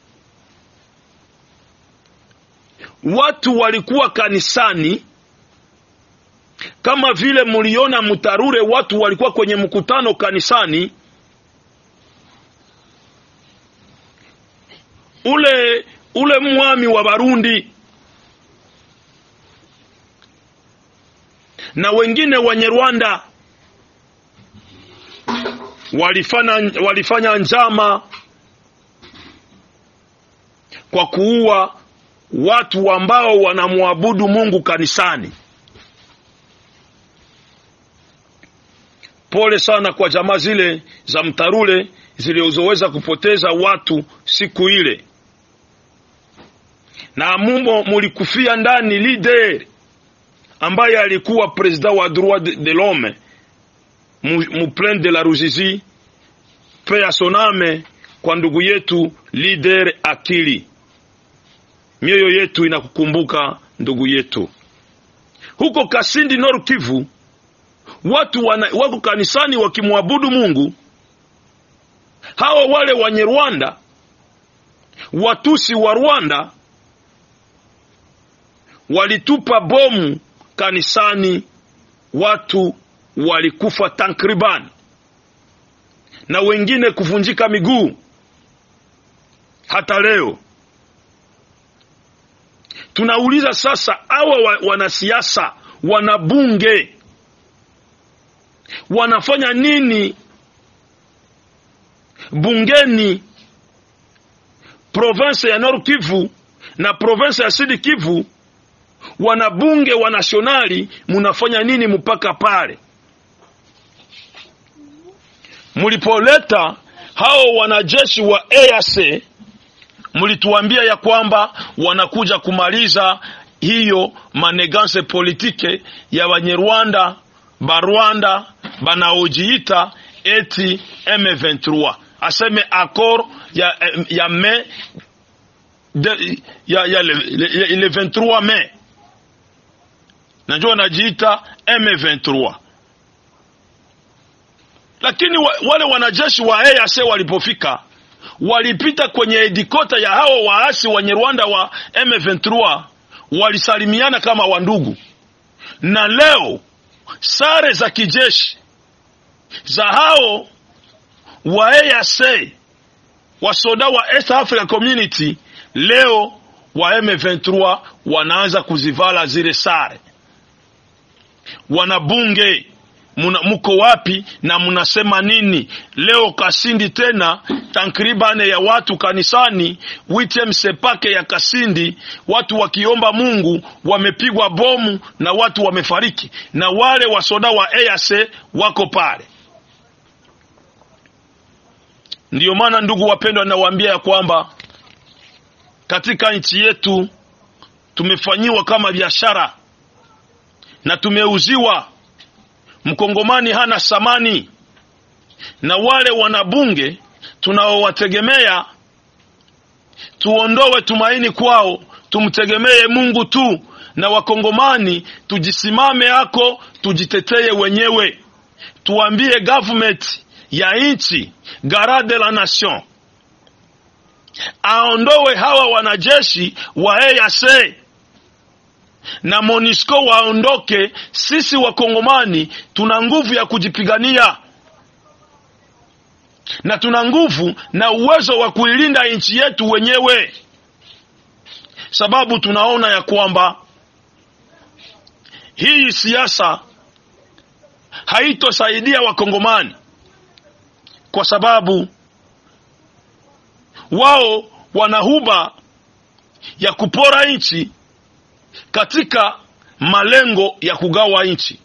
watu walikuwa kanisani kama vile muliona Mutarure, watu walikuwa kwenye mkutano kanisani. Ule ule mwami wa Barundi na wengine wenye Rwanda walifanya, walifanya njama kwa kuua watu ambao wanamwabudu Mungu kanisani. Pole sana kwa jamaa zile za Mtarule zilizoweza kupoteza watu siku ile, na mumo mulikufia ndani leader ambaye alikuwa president wa droit de l'homme muplaine de la Ruzizi, pe asoname kwa ndugu yetu leader Akili. Mioyo yetu inakukumbuka ndugu yetu. Huko Kasindi Nord Kivu watu wana, wako kanisani wakimwabudu Mungu. Hawa wale wenye Rwanda, Watusi wa Rwanda walitupa bomu kanisani, watu walikufa takribani na wengine kuvunjika miguu. Hata leo tunauliza sasa, hawa wa, wanasiasa wanabunge wanafanya nini bungeni province ya Nord Kivu na province ya Sud Kivu wanabunge wa nasionali munafanya nini mpaka pale mlipoleta hao wanajeshi wa EAC mlituambia ya kwamba wanakuja kumaliza hiyo maneganse politike ya Banyarwanda Barwanda banaojiita eti M23 aseme accord ya, ya me de, ya, ya le, le, le 23 Mei najua wanajiita M23 lakini wa, wale wanajeshi wa EAC walipofika walipita kwenye edikota ya hao waasi wenye Rwanda wa M23 walisalimiana kama wandugu, na leo sare za kijeshi za hao wa EAC wasoda wa East Africa Community leo wa M23 wanaanza kuzivala zile sare. Wanabunge muna, muko wapi na mnasema nini leo? Kasindi tena takribani ya watu kanisani WTM sepake ya Kasindi, watu wakiomba Mungu wamepigwa bomu na watu wamefariki, na wale wasoda wa EAC wako pale. Ndiyo maana ndugu wapendwa, nawaambia ya kwamba katika nchi yetu tumefanyiwa kama biashara na tumeuziwa Mkongomani hana samani, na wale wanabunge tunaowategemea tuondowe tumaini kwao, tumtegemee Mungu tu, na wakongomani tujisimame hako, tujiteteye wenyewe, tuambie government ya nchi garde la nation aondowe hawa wanajeshi wa EAC na Monisco waondoke. Sisi wakongomani tuna nguvu ya kujipigania na tuna nguvu na uwezo wa kuilinda nchi yetu wenyewe, sababu tunaona ya kwamba hii siasa haitosaidia wakongomani kwa sababu wao wana huba ya kupora nchi katika malengo ya kugawa nchi.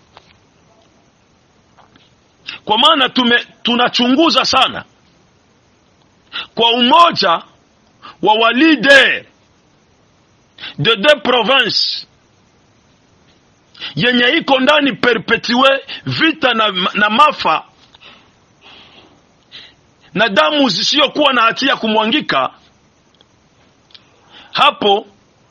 Kwa maana tume tunachunguza sana kwa umoja wa walider de deux provinces yenye iko ndani perpetue vita na, na mafa na damu zisiyokuwa na hatia kumwangika hapo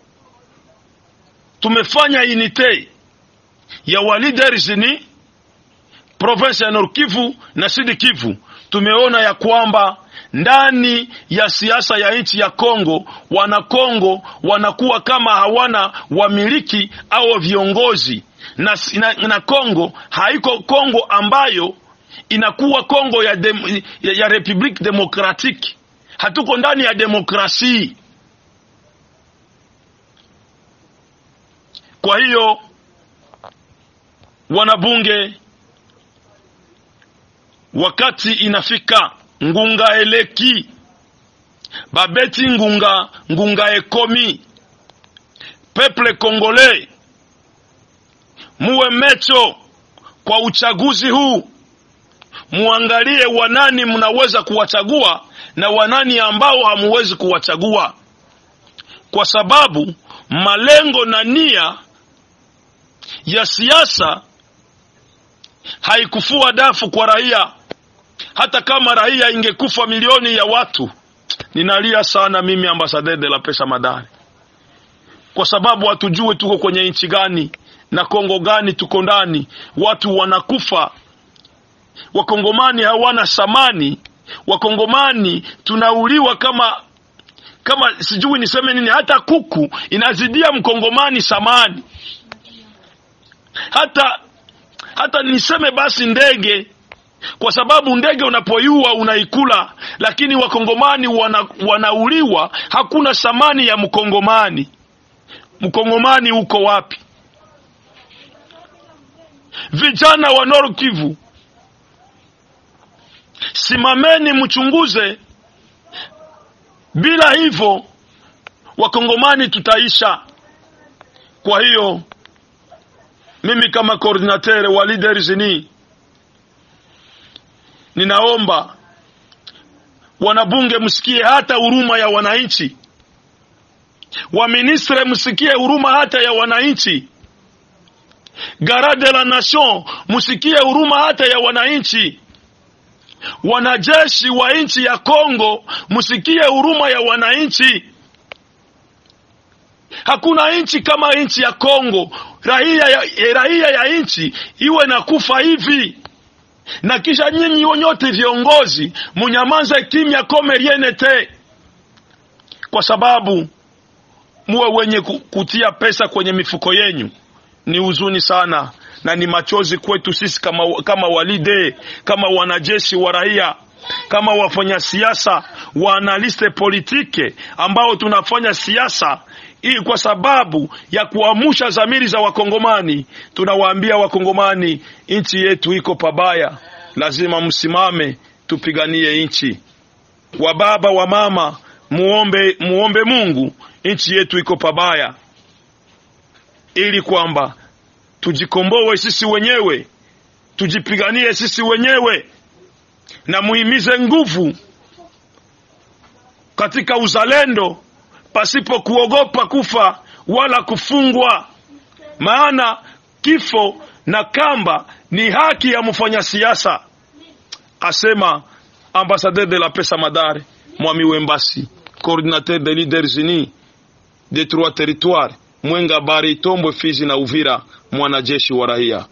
tumefanya unite ya waliders ni province ya Nord Kivu na Sud Kivu. Tumeona ya kwamba ndani ya siasa ya nchi ya Kongo, wana Kongo wanakuwa kama hawana wamiliki au viongozi na, na, na Kongo haiko Kongo ambayo inakuwa Kongo ya, dem, ya, ya Republique Democratique. Hatuko ndani ya demokrasia. Kwa hiyo wanabunge, wakati inafika ngunga eleki babeti ngunga ngunga ekomi peple kongole, muwe mecho kwa uchaguzi huu, muangalie wanani mnaweza kuwachagua na wanani ambao hamuwezi kuwachagua, kwa sababu malengo na nia ya siasa haikufua dafu kwa raia. Hata kama raia ingekufa milioni ya watu, ninalia sana mimi ambasadeur de la pesa madari, kwa sababu hatujue tuko kwenye nchi gani na Kongo gani tuko ndani. Watu wanakufa, wakongomani hawana samani, wakongomani tunauliwa kama kama sijui niseme nini. Hata kuku inazidia mkongomani samani hata hata niseme basi ndege, kwa sababu ndege unapoiua unaikula, lakini wakongomani wana, wanauliwa. Hakuna thamani ya mkongomani. Mkongomani uko wapi? Vijana wa Nord Kivu, simameni mchunguze. Bila hivyo wakongomani tutaisha Kwa hiyo mimi kama coordinateur wa Leaders ni ninaomba wanabunge msikie hata huruma ya wananchi, waministre msikie huruma hata ya wananchi, garde la nation msikie huruma hata ya wananchi, wanajeshi wa nchi ya Kongo msikie huruma ya wananchi. Hakuna nchi kama nchi ya Kongo, raia ya, raia ya nchi iwe na kufa hivi na kisha nyinyi nyote viongozi munyamaze kimya kome riene te, kwa sababu muwe wenye kutia pesa kwenye mifuko yenyu. Ni huzuni sana na ni machozi kwetu sisi kama, kama walide kama wanajeshi wa raia kama wafanya siasa wa analiste politike ambao tunafanya siasa ili kwa sababu ya kuamusha dhamiri za Wakongomani, tunawaambia Wakongomani, nchi yetu iko pabaya, lazima msimame, tupiganie nchi. Wa baba wa mama, muombe, muombe Mungu, nchi yetu iko pabaya, ili kwamba tujikomboe sisi wenyewe, tujipiganie sisi wenyewe, na muhimize nguvu katika uzalendo pasipo kuogopa kufa wala kufungwa, maana kifo na kamba ni haki ya mfanya siasa, asema ambassadeur de la paix Samadare Mwami Wembasi, coordinateur de Leaders Unis de trois territoires Mwenga, Bari, Tombwe, Fizi na Uvira, mwanajeshi wa raia.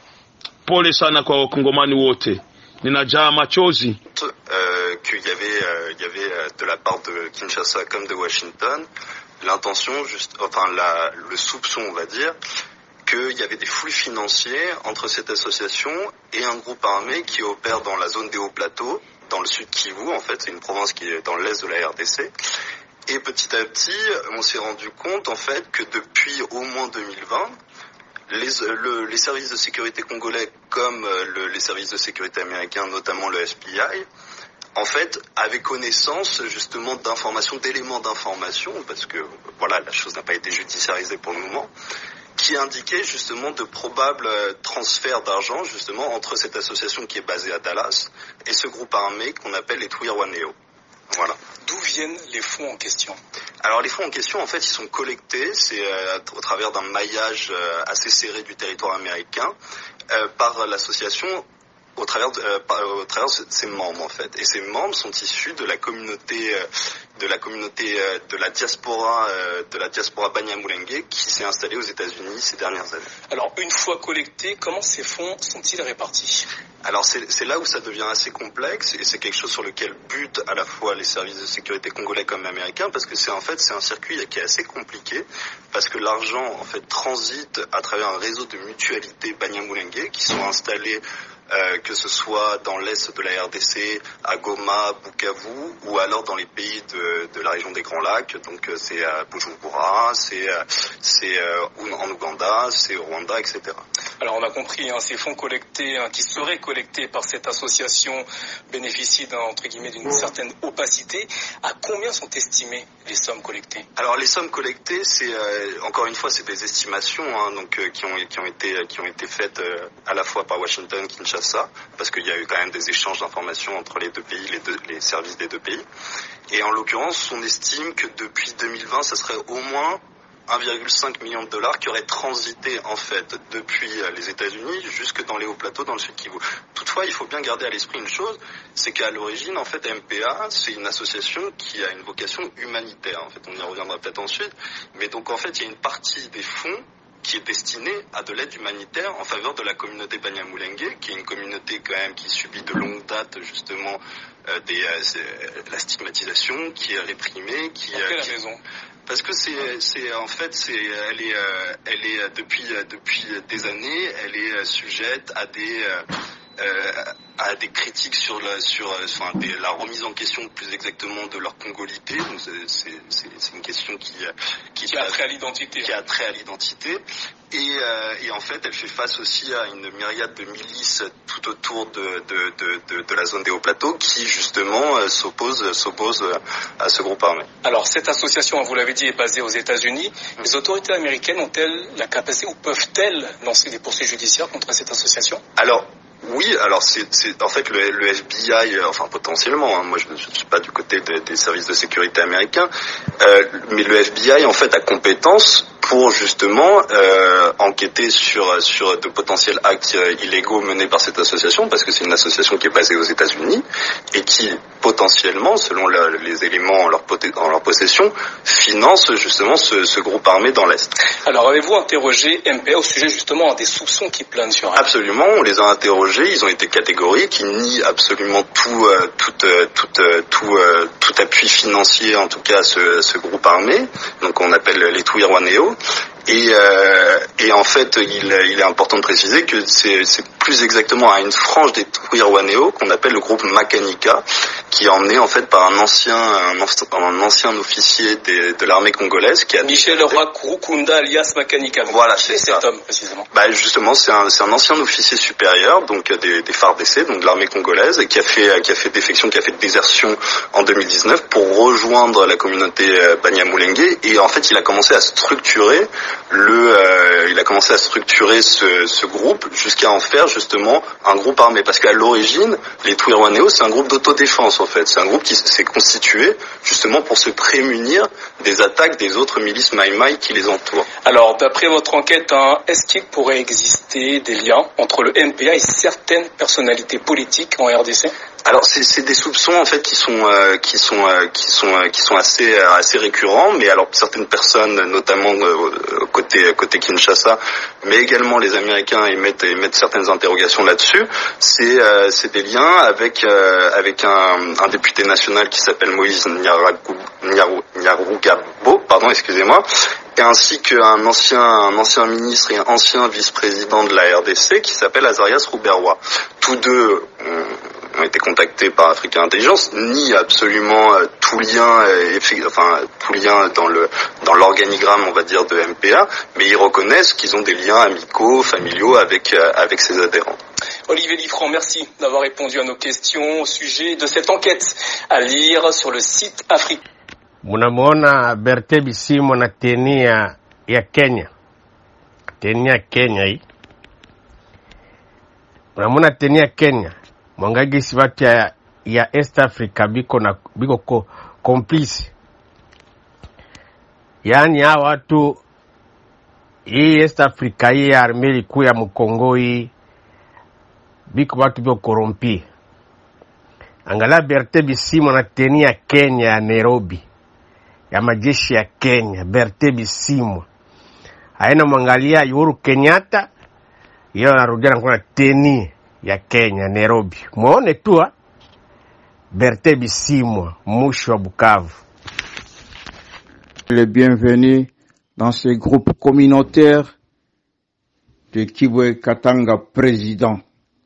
Pole sana kwa wakongomani wote, ninajaa machozi. Euh, qu'il y avait, euh, il y avait euh, de la part de Kinshasa comme de Washington l'intention, juste, enfin la, le soupçon, on va dire, qu'il y avait des flux financiers entre cette association et un groupe armé qui opère dans la zone des hauts plateaux, dans le sud Kivu, en fait, c'est une province qui est dans l'est de la RDC. Et petit à petit, on s'est rendu compte, en fait, que depuis au moins 2020, les, le, les services de sécurité congolais comme le, les services de sécurité américains, notamment le FBI, en fait, avaient connaissance justement d'informations, d'éléments d'information, parce que voilà, la chose n'a pas été judiciarisée pour le moment, qui indiquaient justement de probables transferts d'argent justement entre cette association qui est basée à Dallas et ce groupe armé qu'on appelle les Twirwaneo. Voilà. D'où viennent les fonds en question Alors les fonds en question, en fait, ils sont collectés, c'est euh, au travers d'un maillage euh, assez serré du territoire américain euh, par l'association au travers de, au travers de ses membres en fait. Et ces membres sont issus de la communauté de la communauté de la diaspora de la diaspora Banyamulenge qui s'est installée aux États-Unis ces dernières années. Alors une fois collectés, comment ces fonds sont-ils répartis alors c'est là où ça devient assez complexe et c'est quelque chose sur lequel butent à la fois les services de sécurité congolais comme américains parce que c'est en fait c'est un circuit qui est assez compliqué parce que l'argent en fait transite à travers un réseau de mutualités Banyamulenge qui sont installés euh, que ce soit dans l'est de la RDC, à Goma, Bukavu, ou alors dans les pays de, de la région des Grands Lacs. Donc c'est à Bujumbura, c'est c'est en Ouganda, c'est au Rwanda, etc. Alors on a compris, hein, ces fonds collectés, hein, qui seraient collectés par cette association, bénéficient entre guillemets d'une certaine opacité. À combien sont estimées les sommes collectées Alors les sommes collectées, c'est euh, encore une fois, c'est des estimations, hein, donc euh, qui ont qui ont été qui ont été faites euh, à la fois par Washington, Kinshasa ça, parce qu'il y a eu quand même des échanges d'informations entre les deux pays, les, deux, les services des deux pays. Et en l'occurrence, on estime que depuis 2020, ça serait au moins 1,5 million de dollars qui auraient transité en fait depuis les États-Unis jusque dans les hauts plateaux dans le sud Kivu. Toutefois, il faut bien garder à l'esprit une chose, c'est qu'à l'origine, en fait, MPA, c'est une association qui a une vocation humanitaire. En fait, on y reviendra peut-être ensuite. Mais donc, en fait, il y a une partie des fonds qui est destiné à de l'aide humanitaire en faveur de la communauté Banyamulenge, qui est une communauté quand même qui subit de longue date justement euh, des, euh, la stigmatisation, qui est réprimée, qui. Pour quelle qui... raison parce que c'est, c'est en fait, c'est, elle est, euh, elle est depuis depuis des années, elle est sujette à des euh, à des critiques sur la sur enfin, des, la remise en question plus exactement de leur congolité. Donc c'est c'est une question qui qui, qui a trait à l'identité. Qui a trait à l'identité. Et, euh, et, en fait, elle fait face aussi à une myriade de milices tout autour de, de, de, de, de la zone des hauts plateaux qui justement euh, s'opposent s'opposent à ce groupe armé. Alors cette association, vous l'avez dit, est basée aux États-Unis. Les autorités américaines ont-elles la capacité ou peuvent-elles lancer des poursuites judiciaires contre cette association Alors oui, alors c'est en fait le, le, FBI, enfin potentiellement, hein, moi je ne suis pas du côté de, des services de sécurité américains, euh, mais le FBI en fait a compétence pour justement euh, enquêter sur sur de potentiels actes euh, illégaux menés par cette association, parce que c'est une association qui est basée aux États-Unis et qui potentiellement, selon la, les éléments en leur, en leur, possession, finance justement ce, ce groupe armé dans l'Est. Alors avez-vous interrogé MPA au sujet justement des soupçons qui planent sur elle Absolument, on les a interrogés, ils ont été catégoriques, ils nient absolument tout, euh, tout, euh, tout, euh, tout, tout, appui financier en tout cas à ce, ce groupe armé, donc on appelle les Twirwaneo. Et, euh, et en fait, il, il, est important de préciser que c'est plus exactement à une frange des Twirwaneo qu'on appelle le groupe Makanika, qui est emmené en fait par un ancien, un, un ancien officier des, de l'armée congolaise qui a Michel Roy Kurukunda alias Makanika. Voilà, c'est cet homme précisément. Bah justement, c'est un, un ancien officier supérieur, donc des, des FARDC, donc de l'armée congolaise, et qui a fait qui a fait défection, qui a fait désertion en 2019 pour rejoindre la communauté Banyamulenge. Et en fait, il a commencé à structurer le, euh, il a commencé à structurer ce, ce groupe jusqu'à en faire justement un groupe armé. Parce qu'à l'origine, les Twirwaneo, c'est un groupe d'autodéfense en fait. C'est un groupe qui s'est constitué justement pour se prémunir des attaques des autres milices Maïmaï qui les entourent. Alors, d'après votre enquête, hein, est-ce qu'il pourrait exister des liens entre le MPA et certaines personnalités politiques en RDC alors c'est des soupçons en fait qui sont euh, qui sont euh, qui sont euh, qui sont assez assez récurrents, mais alors certaines personnes, notamment côté côté Kinshasa, mais également les Américains émettent émettent certaines interrogations là-dessus. C'est c'est des liens avec avec un, un député national qui s'appelle Moïse Nyarugabo, pardon, excusez-moi, et ainsi qu'un ancien, un ancien ministre et un ancien vice-président de la RDC qui s'appelle Azarias Rouberwa. Tous deux ont, ont été contactés par Africa Intelligence, ni absolument euh, tout lien, euh, enfin tout lien dans le dans l'organigramme, on va dire, de MPA, mais ils reconnaissent qu'ils ont des liens amicaux, familiaux avec euh, avec ses adhérents. Olivier Liffrand, merci d'avoir répondu à nos questions au sujet de cette enquête à lire sur le site Afrique. Mnamwona Berte Bisimwa na tenia ya Kenya, tenia Kenya hii, mnamwona tenia Kenya mwangagisi watu ya, ya East Africa biko na biko ko, complice, yaani hawa watu hii East Africa hii ya arme likuu ya Mkongo hii biko watu biko korompi. Angalia Berte Bisimwa na tenia Kenya ya Nairobi ya majeshi ya Kenya, Berte Bisimwa aina mwangalia Uhuru Kenyatta, yeye anarudia na kuna teni ya Kenya Nairobi. Muone tu Berte Bisimwa, mushi wa Bukavu. Les bienvenus dans ce groupe communautaire de Kibwe Katanga président.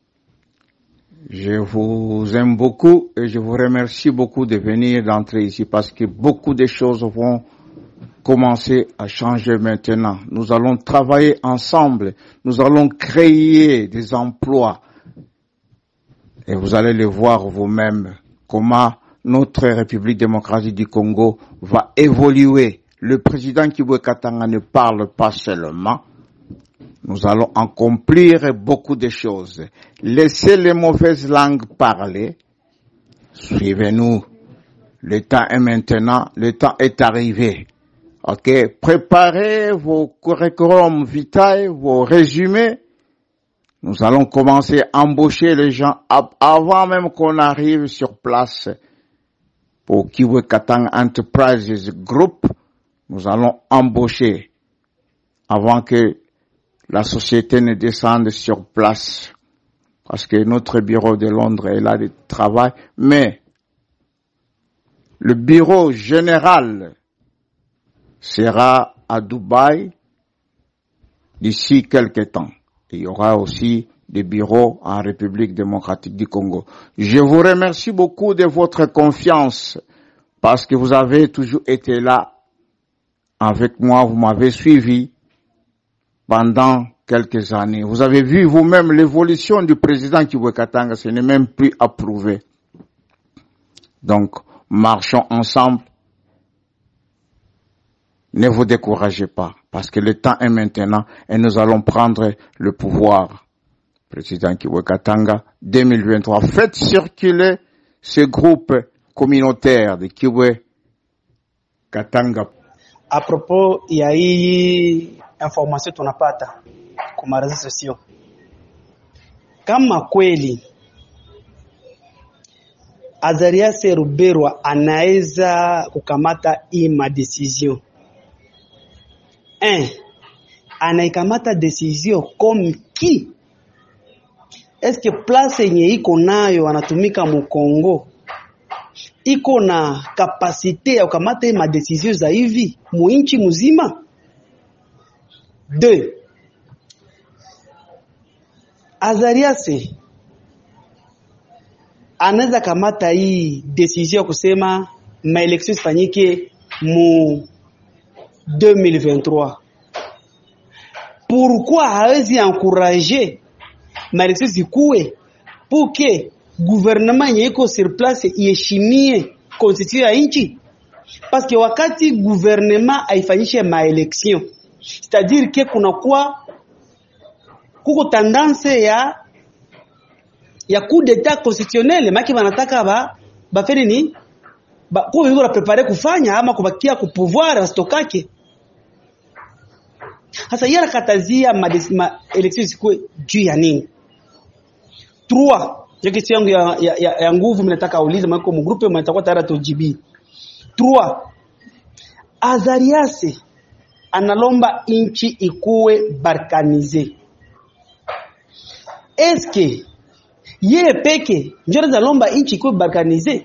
Je vous aime beaucoup et je vous remercie beaucoup de venir d'entrer ici parce que beaucoup de choses vont commencer à changer maintenant. Nous allons travailler ensemble. Nous allons créer des emplois. Et vous allez le voir vous-même comment notre République démocratique du Congo va évoluer. Le président Kibwe Katanga ne parle pas seulement, nous allons accomplir beaucoup de choses. Laissez les mauvaises langues parler. Suivez-nous. Le temps est maintenant. Le temps est arrivé. OK. Préparez vos curriculum vitae, vos résumés. Nous allons commencer à embaucher les gens avant même qu'on arrive sur place pour Kiwe Katang Enterprises Group. Nous allons embaucher avant que la société ne descende sur place parce que notre bureau de Londres est là de travail, mais le bureau général sera à Dubaï d'ici quelques temps. Il y aura aussi des bureaux en République démocratique du Congo. Je vous remercie beaucoup de votre confiance parce que vous avez toujours été là avec moi, vous m'avez suivi pendant quelques années. Vous avez vu vous-même l'évolution du président Kiwekatanga, ce n'est même plus approuvé. Donc, marchons ensemble. Ne vous découragez pas, parce que le temps est maintenant et nous allons prendre le pouvoir. Président Kiwekatanga 2023. Faites circuler ce groupe communautaire de Kiwe Katanga. A propos ya hii information tunapata kwa marezo sosio, kama kweli Azarias Ruberwa anaweza kukamata hii madecision un, anaikamata decision comme qui eske place yenye iko nayo anatumika mukongo iko na kapasite ya kukamata hii madesizio za hivi muinchi mzima de Azariase anaweza kamata hii decision ya kusema maelection ifanyike mu 2023 pourquoi hawezi encourager maelection zikuwe pour que gouvernement yenye iko sur place iheshimie constitution ya nchi parce que wakati gouvernement haifanyishe maelection c'est-à-dire que kunakuwa kuko tendance ya ya coup d'etat constitutionnel maki banataka ba bafanye ni ba kwa hivyo prepare kufanya ama kubakia ku pouvoir asitokake sasa yeye anakatazia ma, ma election zikuwe juu ya nini trois ndio kesi yangu ya, ya, ya, ya nguvu mimi nataka aulize mwako mgrupe mtakuwa tayari tujibi trois Azariase analomba inchi ikuwe barkanize eske yeye peke ndio anaweza lomba inchi ikuwe barkanize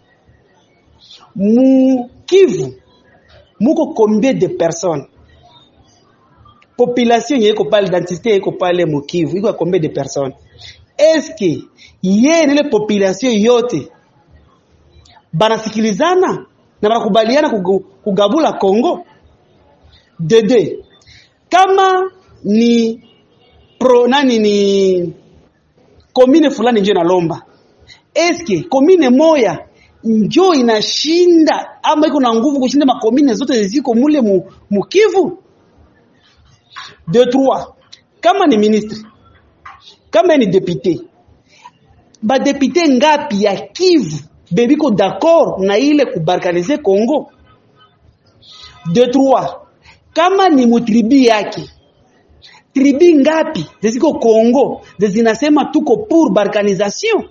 mu Kivu muko combien de personnes population yenye iko pale densité iko pale mu Kivu iko combien de personnes eske yeye na ile population yote banasikilizana na banakubaliana kugu- kugabula Kongo dede kama ni pro nani ni komine fulani njo inalomba eske komine moya njo inashinda ama iko na nguvu kushinda makomine zote ziko mule mu, mukivu de trois kama ni ministre kama ni député badepute ngapi ya Kivu bebiko d'accord na ile kubarkanize Congo de trois kama ni mutribi yake tribi ngapi ziko Congo zinasema tuko pour balkanisation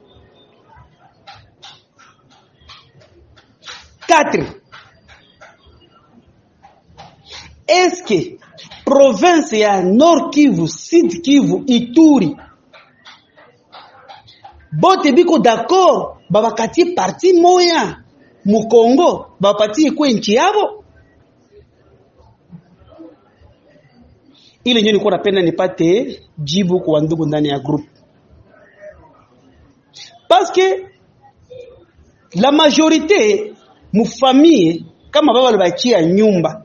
4 Eske province ya Nord Kivu, Sud Kivu, Ituri bote biko d'accord babakatie parti moya mu Congo bapatie kwe nchi yabo ile ndio nilikuwa napenda nipate jibu kwa ndugu ndani ya group parce que la majorité mufamie kama baba walibachia nyumba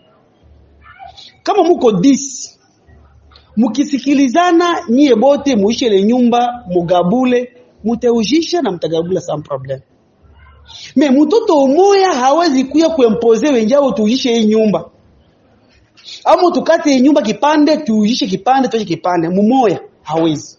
kama muko 10 mukisikilizana nyie bote muishe ile nyumba mugabule muteujisha na mtagabula sans problème me mtoto umoya hawezi kuya kuempoze wenjao tuujishe hii nyumba ama tukate hii nyumba kipande tuujishe kipande tuache kipande mumoya hawezi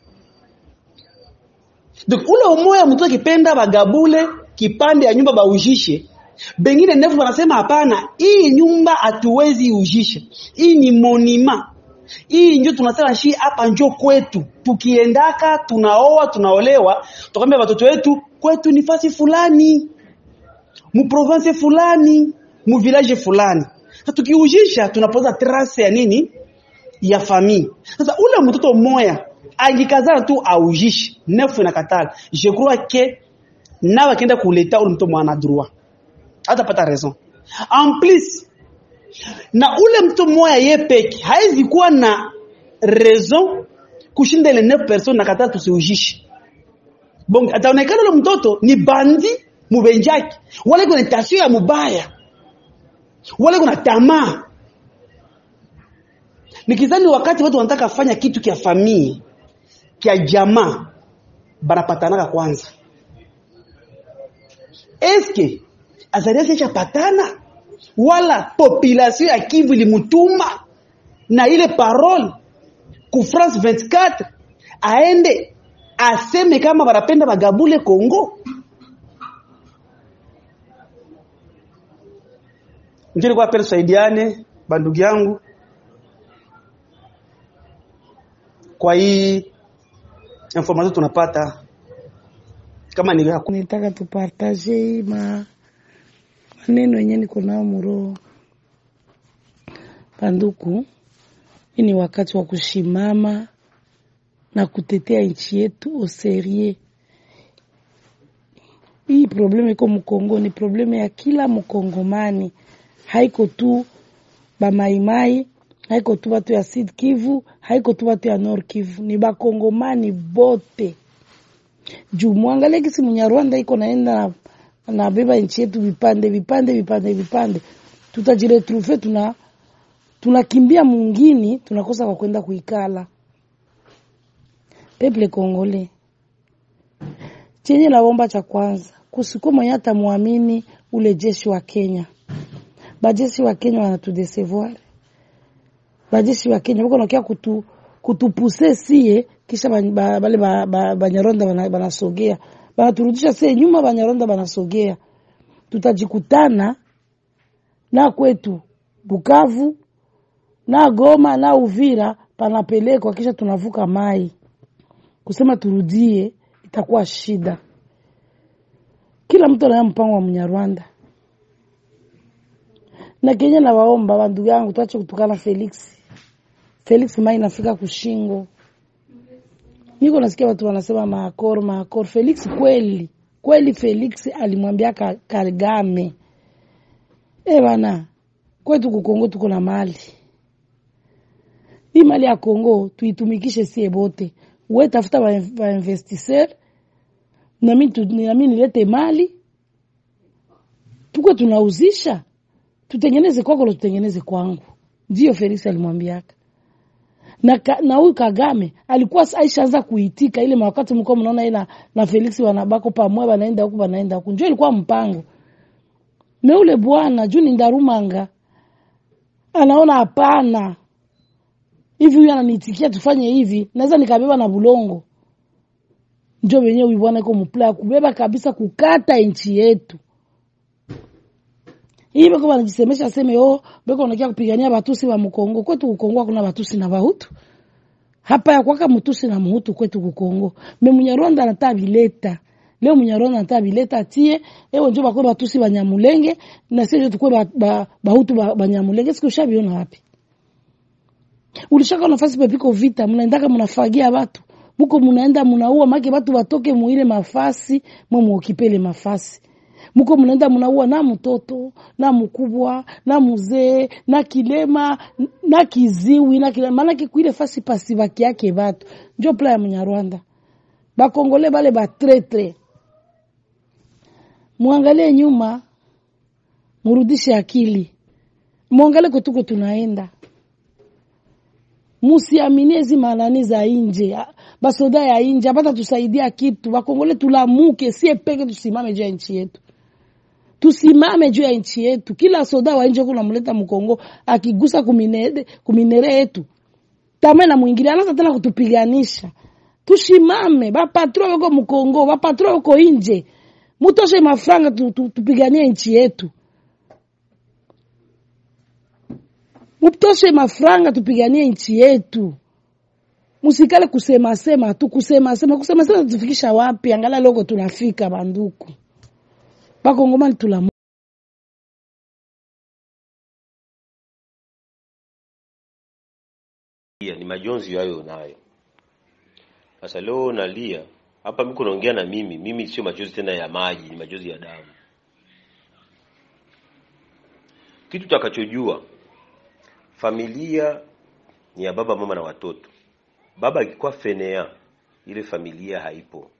donc ule umoya mtoto akipenda bagabule kipande ya nyumba baujishe bengine nefu wanasema hapana hii nyumba hatuwezi ujishe hii ni monima hii ndio tunasema shi hapa njo kwetu tukiendaka tunaoa tunaolewa tukamwambia watoto wetu kwetu ni fasi fulani mu province fulani mu village fulani sasa tukiujisha tunapoza trace ya nini ya famille sasa ule mtoto mmoja angikazana tu aujishe nefu inakatala je crois que nawe akienda kuleta ule mtoto mwana droit hatapata raison en plus na ule mtu mmoja ye peke haizi kuwa na raison kushinda ile 9 personnes na katatu tusiujishe bon ataonekana ule mtoto ni bandi mubenjaki wale kuna tasio ya mubaya wale kuna tamaa nikizani wakati watu wanataka fanya kitu kia famii kia jamaa banapatanaka kwanza eske Azarias ishapatana wala population ya Kivu ilimutuma na ile parole ku France 24 aende aseme kama wanapenda bagabule Kongo. Njoo kwa pesa tusaidiane bandugu yangu kwa hii information tunapata kama ni nitaka tupartage hii ma maneno yenye niko nao muroho banduku. Hii ni wakati wa kushimama na kutetea nchi yetu oserie. Hii probleme iko Mkongo, ni probleme ya kila Mkongomani, haiko tu bamaimai, haiko tu batu ya Sud Kivu, haiko tu batu ya Nord Kivu, ni bakongomani bote juu mwangalie kisi Munyarwanda iko naenda na nabeba nchi yetu vipande vipande vipande vipande, tutajiretrouve tuna tunakimbia mungini, tunakosa kwa kwenda kuikala. Peple Kongole chenye naomba cha kwanza, kusiko mwenye atamwamini ule jeshi wa Kenya. Bajeshi wa Kenya wanatudesevoir, bajeshi wa Kenya bako nakia kutu kutupuse sie, kisha bale Banyarwanda banasogea banaturudisha sie nyuma, Banyarwanda banasogea, tutajikutana na kwetu Bukavu na Goma na Uvira panapelekwa, kisha tunavuka mai kusema turudie, itakuwa shida. Kila mtu anaya mpango wa Mnyarwanda na Kenya. Na waomba bandugu yangu, tuache kutukana Felix. Felix mai nafika kushingo, niko nasikia watu wanasema maakor maakor. Felix kweli kweli, Felix alimwambia Kagame, e bana, kwetu kukongo tuko na mali hii mali ya Kongo tuitumikishe sie bote, we tafuta ba investisseur nami nami nilete mali tuko tunauzisha, tutengeneze kwako na tutengeneze kwangu. Ndio Felix alimwambiaka na na huyu Kagame alikuwa aishaanza kuitika ile wakati mko mnaona yeye na, na Felix wanabako pamoja, wanaenda huku wanaenda huku, ndio ilikuwa mpango meule bwana juu ni ndarumanga anaona hapana hivi huyu ananiitikia tufanye hivi, naweza nikabeba na bulongo. Njo wenyewe huyu bwana iko mpla ya kubeba kabisa, kukata nchi yetu hii. Beko wanajisemesha seme oh, beko wanakia kupigania batusi wa Mkongo. Kwetu Kukongo hakuna batusi na bahutu hapa ya kwaka mtusi na muhutu kwetu Kukongo. Me Munyarwanda anataka bileta leo, Munyarwanda anataka bileta tie ewe njo bakwe batusi banyamulenge na sio tukwe ba, ba, bahutu banyamulenge ba siku ushabiona wapi? Ulishaka nafasi pepiko vita, mnaendaka mnafagia watu muko mnaenda mnaua make watu watoke muile mafasi mwe muokipele mafasi muko mnaenda mnaua na mtoto na mkubwa na mzee na kilema na kiziwi na kilema, maana kuile fasi pasi baki yake watu njo pla ya Mnyarwanda bakongole bale ba tretre. Muangalie nyuma, murudishe akili, muangalie kutuko tunaenda Musiaminie hizi manani za inje basoda ya inje apata tusaidia kitu. Bakongole tulamuke, sie peke tusimame juu ya nchi yetu, tusimame juu ya nchi yetu. Kila soda wa nje kuna mleta Mkongo akigusa kuminere, kuminere yetu tama na mwingilia anaanza tena kutupiganisha. Tusimame, bapatro wako Mkongo, bapatro wako inje, mutoshe mafranga tu, tu, tupiganie nchi yetu mutoshe mafranga tupiganie nchi yetu, musikale kusema sema tu kusema sema kusema sema, tufikisha wapi? Angalia loko tunafika, banduku bakongomani tula ni majonzi hayo nayo. Sasa leo nalia hapa, miko naongea na mimi, mimi sio machozi tena ya maji, ni machozi ya damu. Kitu takachojua familia ni ya baba mama na watoto. baba akikuwa fenea ile familia haipo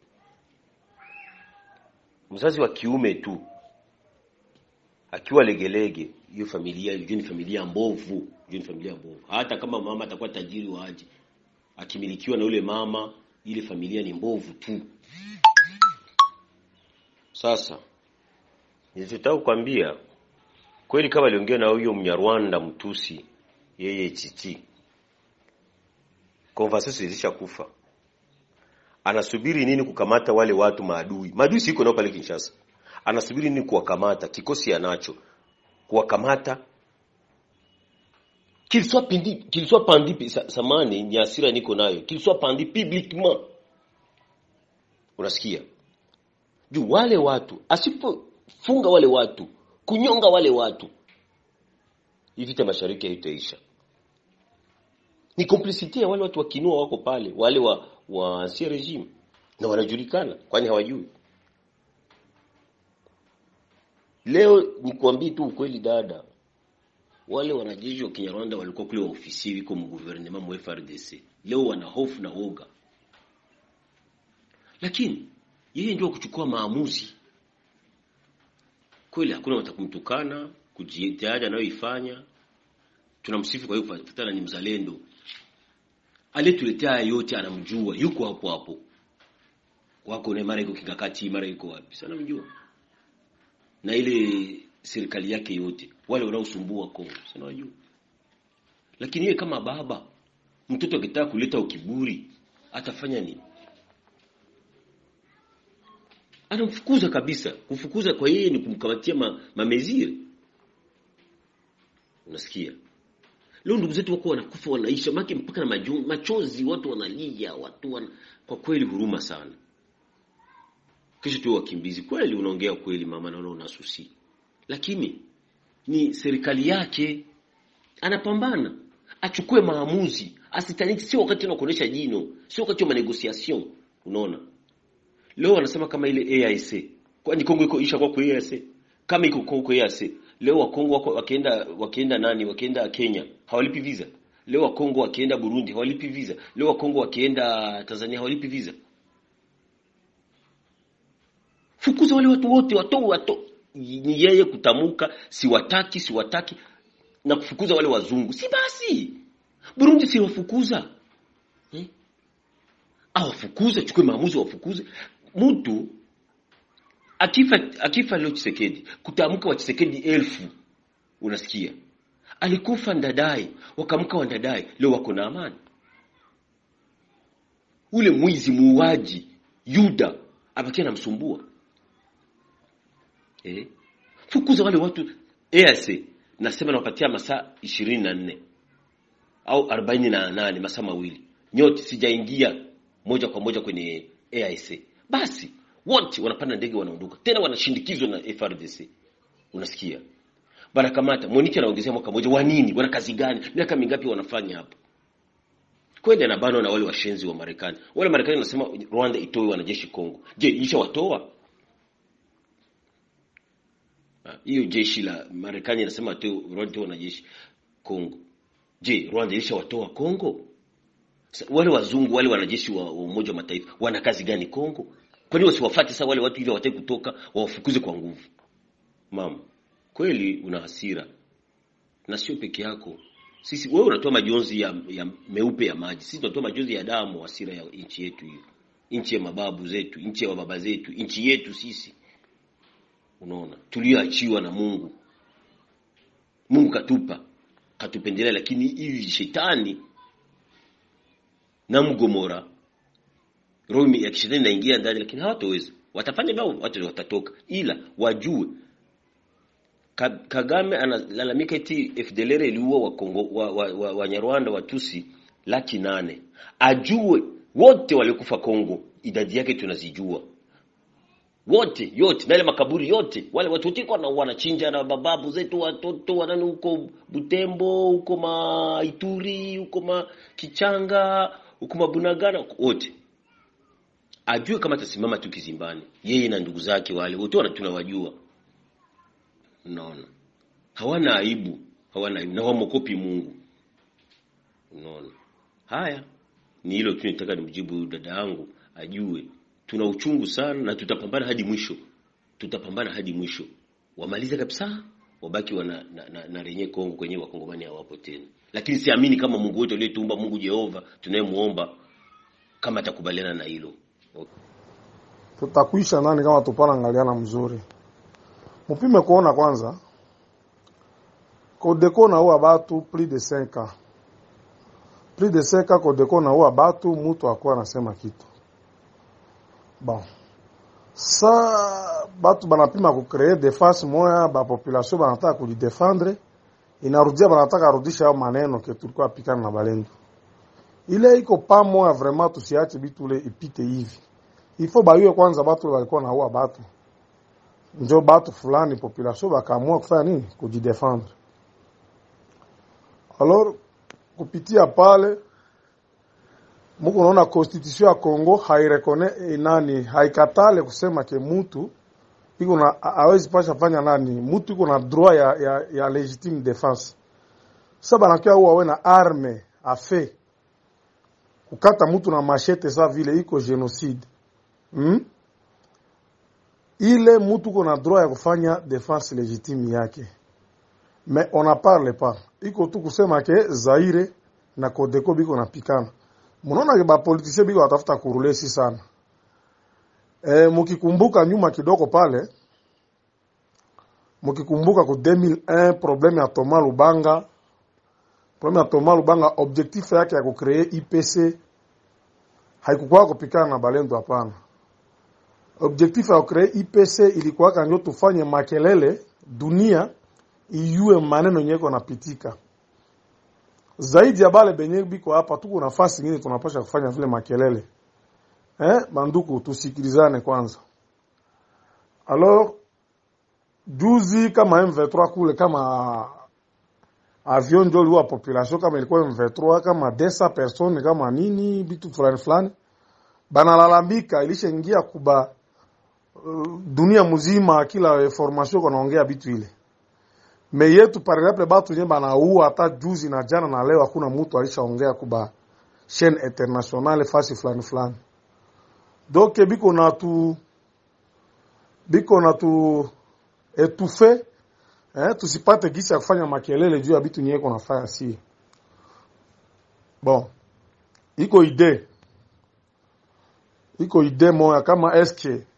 mzazi wa kiume tu akiwa legelege hiyo familia hiyo ni familia mbovu hiyo ni familia mbovu hata kama mama atakuwa tajiri waje akimilikiwa na yule mama ile familia ni mbovu tu sasa nilitaka kukwambia kweli kama aliongea na huyo mnyarwanda mtusi yeye chichi conversation ilishakufa anasubiri nini kukamata wale watu maadui maadui siko nao pale Kinshasa anasubiri nini kuwakamata kikosi anacho kuwakamata qu'il soit pendi qu'il soit pendi sa- samani ni hasira niko nayo qu'il soit pendi publiquement unasikia juu wale watu asipofunga wale watu kunyonga wale watu hii vita mashariki haitaisha ni complicity ya wale watu wakinua wako pale wale wa wa ancien regime na wanajulikana kwani hawajui leo nikwambie tu ukweli dada wale wanajeshi wa Kinyarwanda walikuwa kule wa ofisi wiko mu gouvernement mu FRDC leo wana hofu na woga lakini yeye ndio kuchukua maamuzi kweli hakuna watakumtukana kujitahidi anayoifanya tunamsifu kwa hiyo kufuatana ni mzalendo aliyetuletea haya yote anamjua yuko hapo hapo wako na mara iko kikakati mara iko wapi sana mjua na ile serikali yake yote wale wanaosumbua Kongo sana wajua lakini yeye kama baba mtoto akitaka kuleta ukiburi atafanya nini anamfukuza kabisa kufukuza kwa yeye ni kumkamatia ma, mameziri unasikia leo ndugu zetu wako wanakufa wanaisha maki mpaka na majo, machozi watu wanalia watu wana... kwa kweli huruma sana kisha tu wakimbizi kweli unaongea kweli mama naona unasusi lakini ni serikali yake anapambana achukue maamuzi asitaniki sio wakati tena kuonesha jino sio wakati wa negotiation unaona leo wanasema kama ile AIC kwani Kongo iko isha kwa kwa AIC kama iko Kongo kwa AIC leo wa Kongo wako wakienda wakienda nani wakienda Kenya hawalipi visa leo wa Kongo wakienda Burundi hawalipi visa leo wa Kongo wakienda Tanzania hawalipi visa fukuza wale watu wote watoe wato ni yeye kutamuka siwataki siwataki na kufukuza wale wazungu si basi Burundi si wafukuza eh? awafukuze chukue maamuzi wafukuze mtu akifa akifa leo Chisekedi kutamka wa Chisekedi elfu unasikia alikufa ndadai wakamka wa ndadai leo wako na amani ule mwizi muuaji Yuda abakia namsumbua eh fukuza wale watu EAC nasema nawapatia masaa ishirini na nne au arobaini na nane masaa mawili nyote sijaingia moja kwa moja kwenye AIC basi wote wanapanda ndege wanaondoka tena wanashindikizwa na FRDC unasikia banakamata Monique anaongezea mwaka mmoja wa nini wana kazi gani miaka mingapi wanafanya hapo kweli anabanwa na wale washenzi wa Marekani wale Marekani wanasema Rwanda itoe wanajeshi Kongo je isha watoa hiyo jeshi la Marekani inasema atoe Rwanda itoe wanajeshi Kongo je Rwanda ilisha watoa Kongo wale wazungu wale wanajeshi wa, wa Umoja wa Mataifa wana kazi gani Kongo? Kwa nini wasiwafuate sasa wale watu ili wataki kutoka wawafukuze kwa nguvu? Mama, kweli una hasira na sio peke yako. Sisi wewe unatoa majonzi ya, ya meupe ya maji, sisi tunatoa majonzi ya damu, hasira ya nchi yetu hiyo, nchi ya mababu zetu, nchi ya baba zetu, nchi yetu sisi. Unaona, tulioachiwa na Mungu. Mungu katupa, katupendelea, lakini hivi shetani na mgomora roho ya kishetani inaingia ndani lakini hawatoweza watafanya bao watu watatoka ila wajue Kagame analalamika eti FDLR iliua wa Kongo wa, wa, wa, wa Nyarwanda Watusi laki nane ajue wote waliokufa Kongo idadi yake tunazijua wote yote na ile makaburi yote wale watu wote kwa wanachinja na bababu zetu watoto wanani huko Butembo huko Maituri huko ma Kichanga huko Mabunagana wote ajue kama atasimama tu kizimbani yeye na ndugu zake wale wote wana tunawajua unaona hawana aibu hawana aibu na wamokopi Mungu unaona haya Ni hilo tu nitaka nimjibu huyu dada yangu ajue, tuna uchungu sana na tutapambana hadi mwisho, tutapambana hadi mwisho, wamalize kabisa, wabaki wana na, na, na renye Kongo kwenye wakongomani hawapo tena. Lakini siamini kama Mungu wetu aliyetuumba, Mungu Jehova tunayemuomba, kama atakubaliana na hilo. Tutakwisha nani kama tupana angaliana mzuri. Mupime kuona kwanza Kodeko na uwa batu plus de 5 ans. Plus de 5 ans Kodeko na uwa batu mutu akuwa anasema kitu. Bon. Sa batu banapima kukree defense moya ba population banataka kujidefendre inarudia banataka rudisha hayo maneno ke tulikuwa pikana na balendo. Ile iko pa moya vraiment tusiache bitu ile ipite hivi. Ifo bayue kwanza batu walikuwa na uwa batu. Njo batu fulani population bakaamua kufanya nini? Kujidefendre. Alors kupitia pale muko naona constitution ya Congo hairekone nani haikatale kusema ke mutu iko na hawezi pasha fanya nani mutu iko na droit ya, ya, ya legitime defense. Sasa banakia huwa we na arme afe kukata mutu na machete sa vile iko genocide hmm? Ile mutu iko na droit ya kufanya defense legitime yake mais on en parle pas iko tu kusema ke Zaire na Kodeko biko napikana. Munaona ke ba politicien biko watafuta kurulesi sana. E, mukikumbuka nyuma kidogo pale mukikumbuka ku 2001 problème ya Thomas Lubanga problème ya Thomas Lubanga objectif yake ya kucree IPC haikukuwa kupikana na balendo hapana. Objectif ya kucree IPC ilikuwa kanjo tufanye makelele dunia iyue maneno nyeko napitika zaidi ya bale benye biko hapa, tuko nafasi nyingine tunapasha kufanya vile makelele eh, banduku, tusikilizane kwanza. Alors juzi kama M23 kule kama avion ndio liwa population kama ilikuwa M23 kama desa persone kama nini bitu fulani fulani banalalamika, ilishaingia kuba uh, dunia mzima, kila information kanaongea bitu ile me yetu par exemple batu nye banaua hata juzi na jana na leo, hakuna mtu alishaongea kuba chaîne internationale fasi fulani fulani. Donc biko na tu biko na tu etufe eh, tusipate gisi ya kufanya makelele juu ya bitu nye iko nafanya si bon. Iko ide iko ide moya kama eske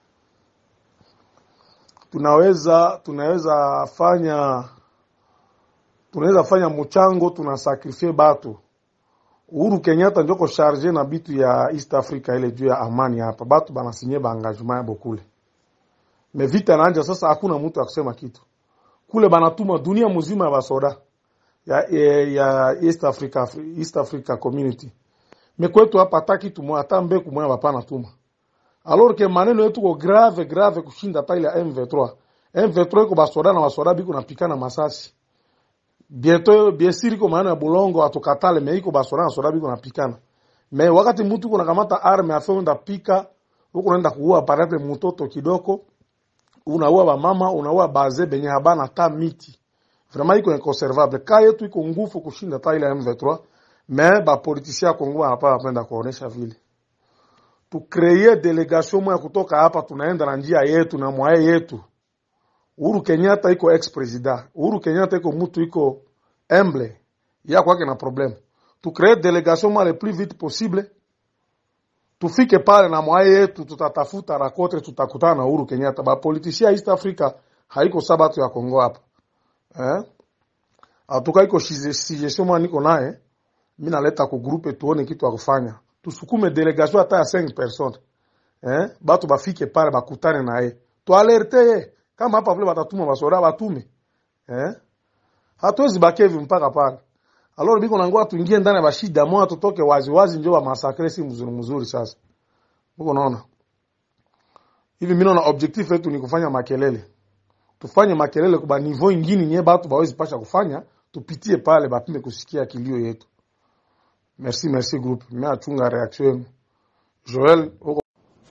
tunaweza tunaweza fanya tunaweza fanya mchango tunasakrifie batu. Uhuru Kenyatta njoko charge na bitu ya East Africa ile juu ya amani hapa, batu banasinye ba engagement yabo kule, me vita naanja sasa, hakuna mtu akusema kitu kule, banatuma dunia mzima ya basoda ya, ya, ya East Africa, East Africa Community. Me kwetu hapa hata kitu moja hata mbeku moja bapana tuma alors que maneno yetu ko grave grave kushinda hata ile M23. M23 iko basoda na basoda biko napikana masasi bieto biesiri ko maneno ya bulongo atukatale me iko basoda na soda biko napikana me wakati mtu kuna kamata arme afe unda pika huko naenda kuua parate mtoto kidoko unaua ba mama unaua baze benye habana ta miti vraiment iko inconservable ka yetu iko ngufu kushinda hata ile M23 me ba politiciens Kongo wanapenda kwenda kuonesha vile tukreye delegation moya kutoka hapa, tunaenda na njia yetu na mwaye yetu. Uhuru Kenyatta iko ex president, Uhuru Kenyatta iko mutu iko humble ya kwake na problem. Tukreye delegation moya le plus vite possible, tufike pale na mwaye yetu, tutatafuta rakotre, tutakutana na Uhuru Kenyatta. Ba politicia East Africa haiko sabatu ya Kongo hapa eh, atuka iko suggestion moya niko naye, mimi naleta ku groupe tuone kitu ya kufanya tusukume delegation hata ya 5 personnes eh, batu bafike pale bakutane naye, tualerte ye kama hapa vile batatuma basoda batume eh, hatuwezi bakevi mpaka pale. Alors biko nangoa tuingie ndani ya bashida moja, tutoke wazi wazi, njoo ba masakre si mzuri mzuri. Sasa uko naona hivi, mimi naona objectif yetu ni kufanya makelele, tufanye makelele kwa niveau ingine nye batu bawezi pasha kufanya, tupitie pale bapime kusikia kilio yetu. Merci, merci groupe. Mimi achunga reaction yenu. Joel uko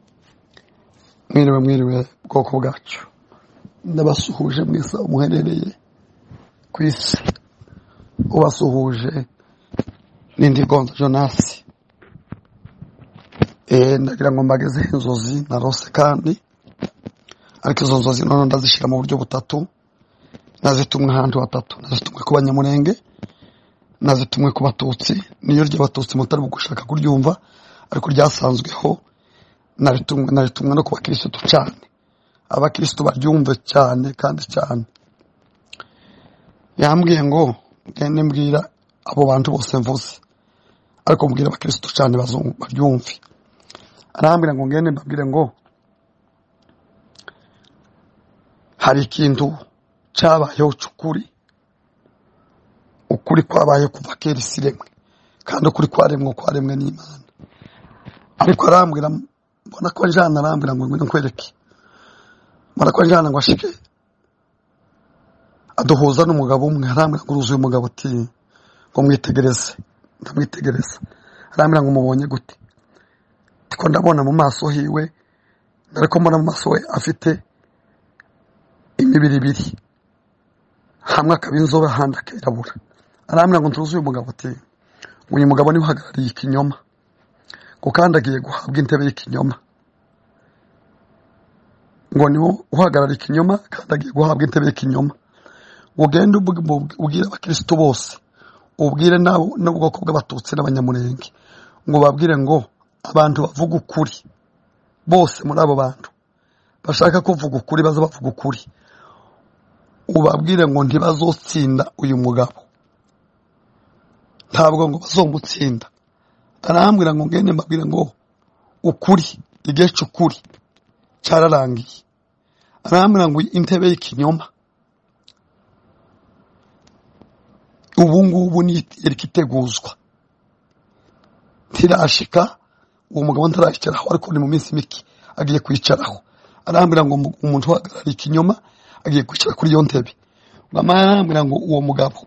mwiriwe mwiriwe bwoko bwacu ndabasuhuje mwese aho muherereye ku isi ubasuhuje n'indi gonza jonasi eh ndagira ngo mbagezeho inzozi narose kandi ariko izo nzozi none ndazishyira mu buryo butatu nazitumwe ahantu hatatu nazitumwe ku banyamurenge nazitumwe ku batutsi niyo ry'abatutsi mutari gushaka kuryumva ariko ryasanzweho naritumwe naritumwe no ku bakirisitu cyane abakirisitu baryumve cyane kandi cyane yambwiye ngo ngende mbwira abo bantu bose mvuze ariko mbwira abakirisitu cyane bazumva baryumve arambwira ngo ngende mbabwire ngo hari ikintu cyabayeho cy'ukuri ukuri kwabaye kuva kera isi iremwe kandi ukuri kwaremwe kwaremwe n'imana ariko arambwira mbona ko njana arambwira ngo ngwino nkwereke mbona ko njana ngo ashike aduhuza n'umugabo umwe arambwira ngo uruzuye umugabo ati ngo mwitegereze ndamwitegereza arambwira ngo mubonye gute ndiko ndabona mu maso hiwe ariko mbona mu maso we afite imibiri ibiri hamwe akaba inzobe ahandi akirabura arambwira ngo ntuzuye umugabo ati uyu mugabo niwe uhagarariye ikinyoma ngo kandi agiye guhabwa intebe y'ikinyoma ngo niwo uhagarara ikinyoma kandi agiye guhabwa intebe y'ikinyoma ugende ubwire abakirisitu bose ubwire n'ubwoko bw'abatutsi n'abanyamurenge ngo babwire ngo abantu bavuga ukuri bose muri abo bantu bashaka kuvuga ukuri baza bavuga ukuri ubabwire ngo ntibazotsinda uyu mugabo ntabwo ngo bazomutsinda arambwira ngo ngende mbabwire ngo ukuri igihe cy'ukuri cyararangiye arambwira ngo intebe y'ikinyoma ubu ngubu ni iteguzwa ntirashika uwo mugabo ntarashyikiraho ariko ni mu minsi mike agiye kwicaraho arambwira ngo umuntu uhagarariye ikinyoma agiye kwicara kuri iyo ntebe arambwira ngo uwo mugabo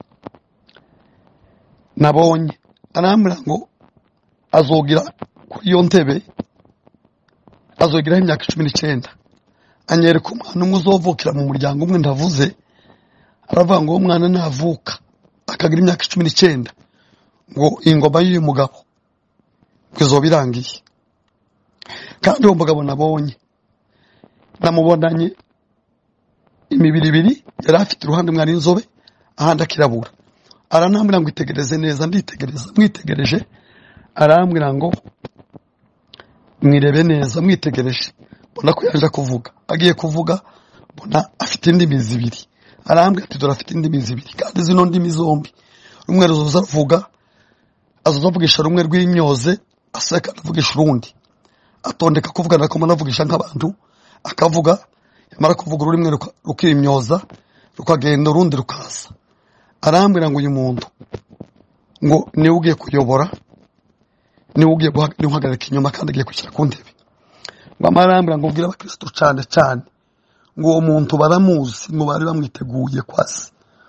nabonye arambwira ngo azogira kuri iyo ntebe azogeraho imyaka cumi n'icyenda anyereka umwana umwe uzovukira mu muryango umwe ndavuze aravuga ngo uwo mwana navuka akagira imyaka cumi n'icyenda ngo ingoma y'uyu mugabo ngo izoba irangiye kandi uwo mugabo nabonye namubonanye imibiri ibiri yari afite uruhande mwari inzobe ahandi akirabura aranambwira ngo itegereze neza nditegereza mwitegereje arambwira ngo mwirebe neza mwitegereje mbona ko yaje kuvuga agiye kuvuga mbona afite indimi zibiri arambwira ati dore afite indimi zibiri kandi zino ndimi zombi rumwe ruzoza ruvuga azoza avugisha rumwe rw'imyoze aseka anavugisha urundi atondeka kuvuga nako anavugisha nk'abantu akavuga yamara kuvuga ururimi rukimyoza rukagenda urundi rukaza arambwira ngo uyu muntu ngo niwe ugiye kuyobora niwe ugiye guhagarika inyuma kandi agiye kwishyira ku ntebe ngo amarambwira ngo ubwire abakirisitu cyane cyane ngo uwo muntu baramuzi ngo bari bamwiteguye kwasi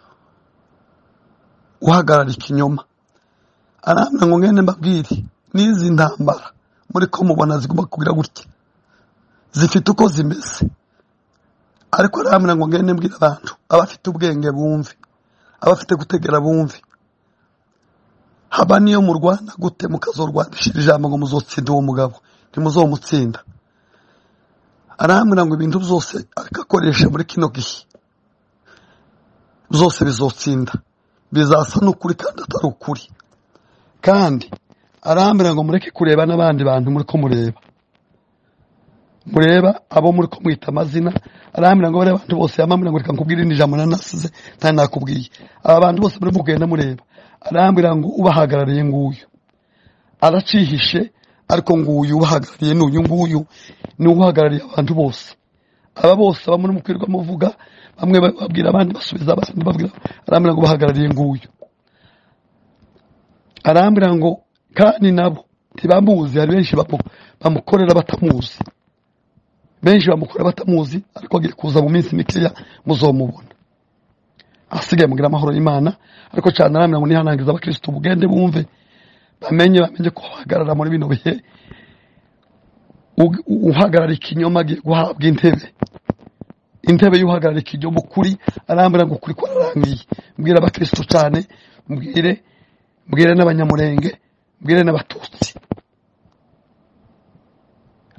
uhagarara ikinyoma arambwira ngo ngende mbabwire n'izi ntambara muri ko mubona zigomba kugira gutya zifite uko zimeze ariko arambwira ngo ngende mbwire abantu abafite ubwenge bumve abafite gutegera bumve haba niyo murwana gute mukazorwanishira ijambo ngo muzotsinde uwo mugabo ntimuzomutsinda arambwira ngo ibintu byose ariko akoresha muri kino gihe byose bizotsinda bizasa n'ukuri kandi atari ukuri kandi arambwira ngo mureke kureba n'abandi bantu muri ko mureba mureba abo muri ko mwita amazina arambwira ngo bariya bantu bose yamambwira ngo reka nkubwire indi jambo nanasize ntari nakubwiye aba bantu bose muri mugenda mureba arambwira ngo ubahagarariye nguyu aracihishe ariko nguyu ubahagarariye ni uyu nguyu ni uhagarariye abantu bose aba bose bamwe mukwirirwa muvuga bamwe babwira abandi basubiza abandi babwira arambwira ngo bahagarariye nguyu arambwira ngo kandi nabo ntibamuzi hari benshi bamukorera batamuzi benshi bamukorera batamuzi ariko agiye kuza mu minsi mikeya muzomubona asigaye mugira amahoro y'imana ariko cyane arambwira ngo nihanangiza abakirisitu bugende bumve bamenye bamenye ko uhagarara muri bino bihe uhagarara ikinyoma agiye guhabwa intebe intebe y'uhagarara ikinyoma ukuri arambwira ngo ukuri kwararangiye mbwira abakirisitu cyane mbwire mbwire n'abanyamurenge mbwire n'abatutsi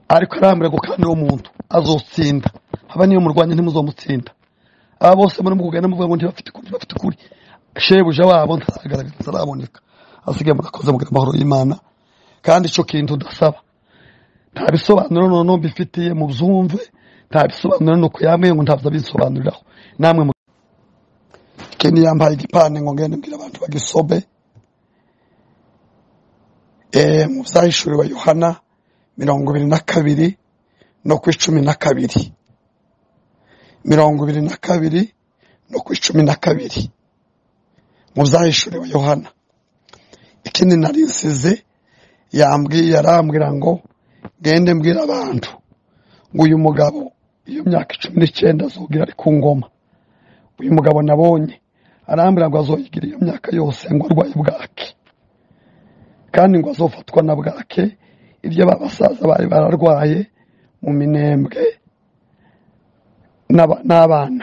ariko arambwira ngo kandi uwo muntu azotsinda haba niyo murwanya ntimuzomutsinda aba bose muri mukugenda muvuga ngo ntibafite ukuri ntibafite ukuri shebuja wabo ntaragaragara ntaraboneka asigaye murakoze mugira amahoro y'imana kandi icyo kintu ndasaba nta bisobanuro noneho mbifitiye mu byumve nta bisobanuro ni uko yambwiye ngo ntabwo abisobanuriraho namwe mu- ikindi yambaye igipande ngo ngende mbwira abantu bagisobe eh, mu byahishuriwe yohana mirongo ibiri na kabiri no ku icumi na kabiri mirongo ibiri na kabiri no ku icumi na kabiri mu byahishuriwe yohana ikindi nari nsize yambwiye arambwira ngo ngende mbwira abantu ngo uyu mugabo iyo myaka icumi n'icyenda azogira ari ku ngoma uyu mugabo nabonye arambwira ngo azoyigira iyo myaka yose ngo arwaye bwake kandi ngo azofatwa na bwake ibyo ba basaza bari bararwaye mu minembwe n'aba- n'abana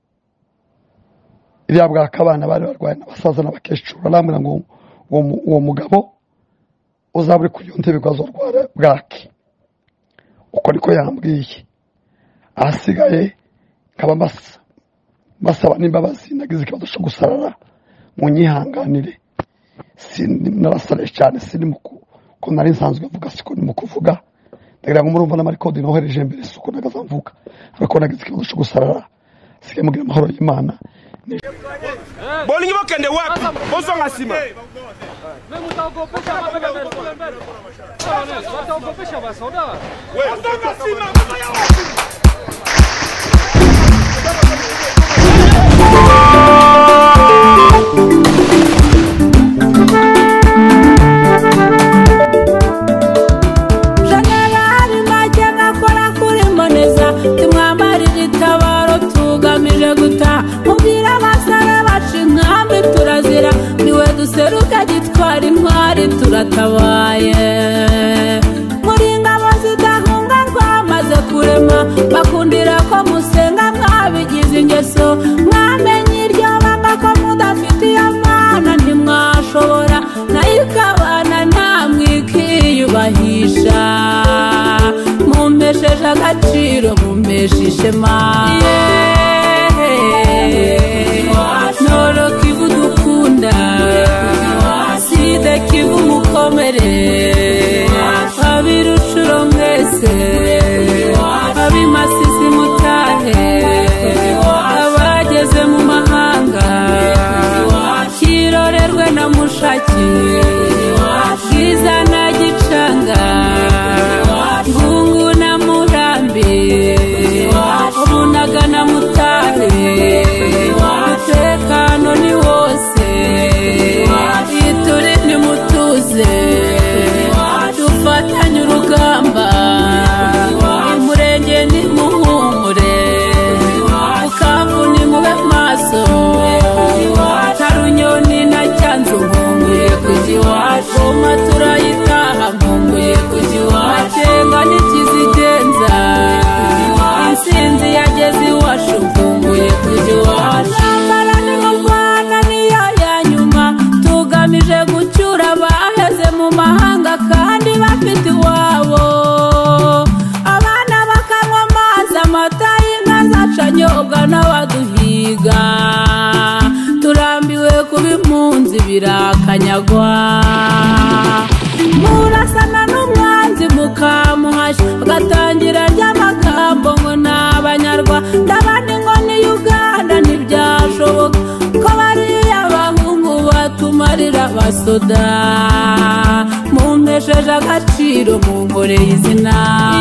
iriya bwake abana bari barwaye n'abasaza n'abakecuru arambwira ngo uwo mu- uwo mugabo uzaba uri ku iyo ntebe ngo azorwara bwake uko niko yambwiye ahasigaye nkaba mbasa mbasaba n'imbabazi nagize ikibazo cyo gusarara mu nyihanganire sindi narasaraye cyane sindi mu ku- ko nari nsanzwe mvuga siko ni mu kuvuga ndagira ngo murumva n'amarikodi nohereje mbere si uko nagaza mvuga ariko nagize ikibazo cyo gusarara sigaye mugira amahoro y'imana bolingi bokende wapi bozonga nsima Bozonga nsima, jenerali make nkakora kuri mboneza tumwambarira itabaro tugamije guta mubwira abasare baca inkambi turazira niwe duseruka gitwara intwari turatabaye muri ngabo zidahunga twamaze kurema bakundira ko musenga mwabigize ingeso mwamenye iryo banga ko mudafitiye amana ntimwashobora nayo ikabana namwe ikiyubahisha mumpesheje agaciro mumpesha ishema noro kivu dukunda side kivu mukomere abirushuro mwese abimasisi mutahe abageze mu mahanga kirorerwe na mushaki bwiza na gicanga ngungu na murambi runaga na mutare umutekano ni wose ituri nimutuze dufatanye urugamba umurenge ni muhumure bukavu ni mube maso tarunyoni na cyanzu nkumbuye kujya iwacu goma turayitaha nkumbuye kujya iwacu makenga n'ikizigenza insinzi yageze iwacu nkumbuye kujya iwacu intambara ni mu rwanda niyo ya nyuma tugamije gucyura abaheze mu mahanga kandi bafite iwabo abana bakanywa amazi amata y'inka zacanyobwa n'abaduhiga turambiwe kuba impunzi birakanyagwa murasana n'umwanzi mukamuhashya agatangira ry'amagambo ngo ni abanyarwanda abandi ngo ni uganda ntibyashoboka ko bariya bahungu batumarira abasoda mumpesheje agaciro munkoreye izina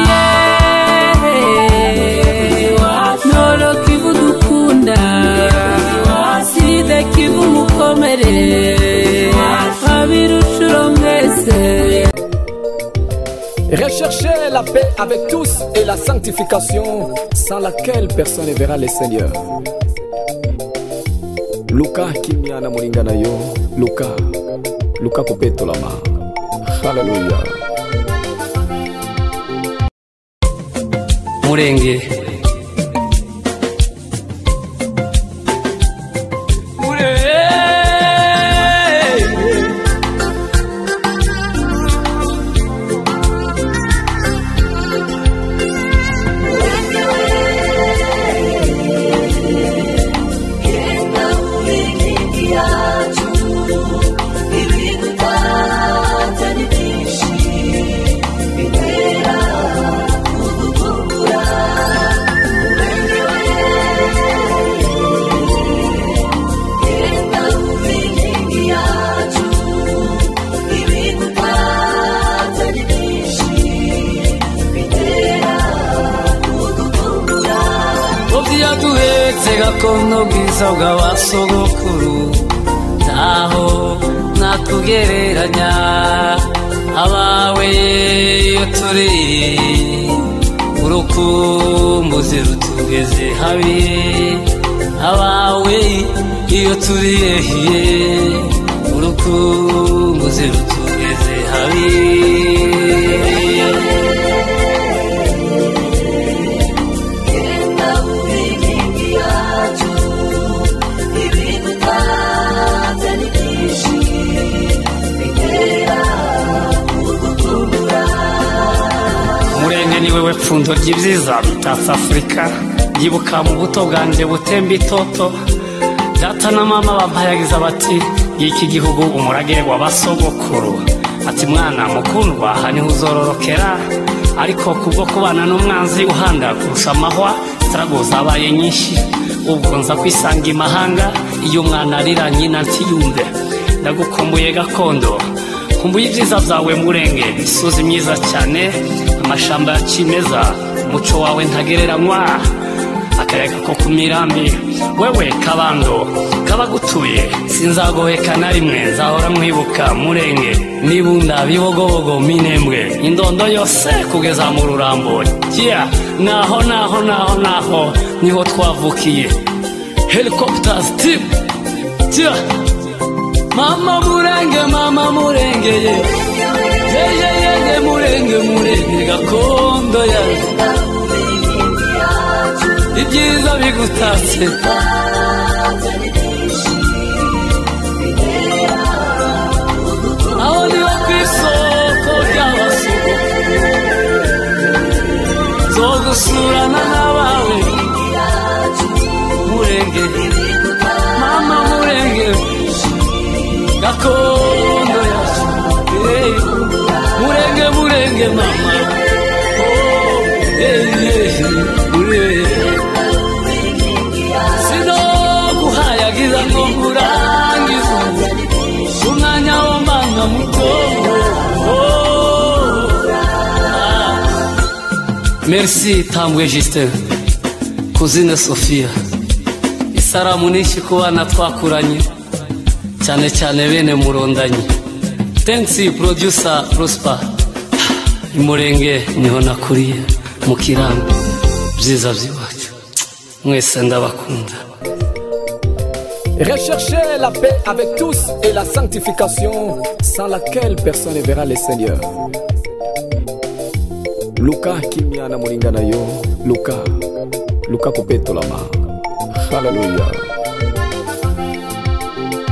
noro kivu dukunda side kivu mukomere abirushuro mwese Recherchez la paix avec tous et la sanctification sans laquelle personne ne verra le Seigneur. Luka kimya na mulinga na yo Luka Luka kupetolama Hallelujah murenge gakondo bwiza bw'abasogokuru ntaho nakugereranya abawe iyo turi urukumbuzi rutugeze habi abawe iyo turi ehiye urukumbuzi rutugeze habi murenge ni wewe pfundo ry'ibyiza bitatse afurika yibuka mu buto bwanjye butemba itoto data na mama bampayagiza bati y'iki gihugu umurage w'abasogokuru ati mwana mukundwa aha niho uzororokera ariko kubwo kubana n'umwanzi uhanda kurusha amahwa sitarago zabaye nyinshi ubwo nza kwisanga imahanga iyo umwana arira nyina ntiyumve ndagukumbuye gakondo kumbuye ibyiza byawe murenge imisozi myiza cyane amashamba ya kimeza umuco wawe ntagereranywa akayaga ko ku mirambi wewe kabando kabagutuye sinzagoheka na rimwe nzahora mwibuka murenge nibunda bibogobogo minembwe indondo yose kugeza mu rurambo yeah. naho naho naho naho niho twavukiye helicopters tip yeah. mama murenge mama murenge ye ye ye ye ye murenge murenge gakondo ya ibyiza bigutatse aho niho ku isoko ry'abasuku zo gusurana n'abawe murenge mama murenge gakondo yacu hey, murenge murenge mama oh, hey, hey, murenge sinokuhayagiza ngo nkurangize umwanya w'umwana muto merci tambwe justin kuzine sofia isaramu nyinshi ku bana twakuranye cyane cyane bene murondanyi thanks producer prosper imurenge niho nakuriye mu kirambi byiza by'iwacu mwese ndabakunda Recherchez la paix avec tous et la sanctification sans laquelle personne ne verra le Seigneur. Luka kimya na mulingana yo Luka Luka kupetolama Hallelujah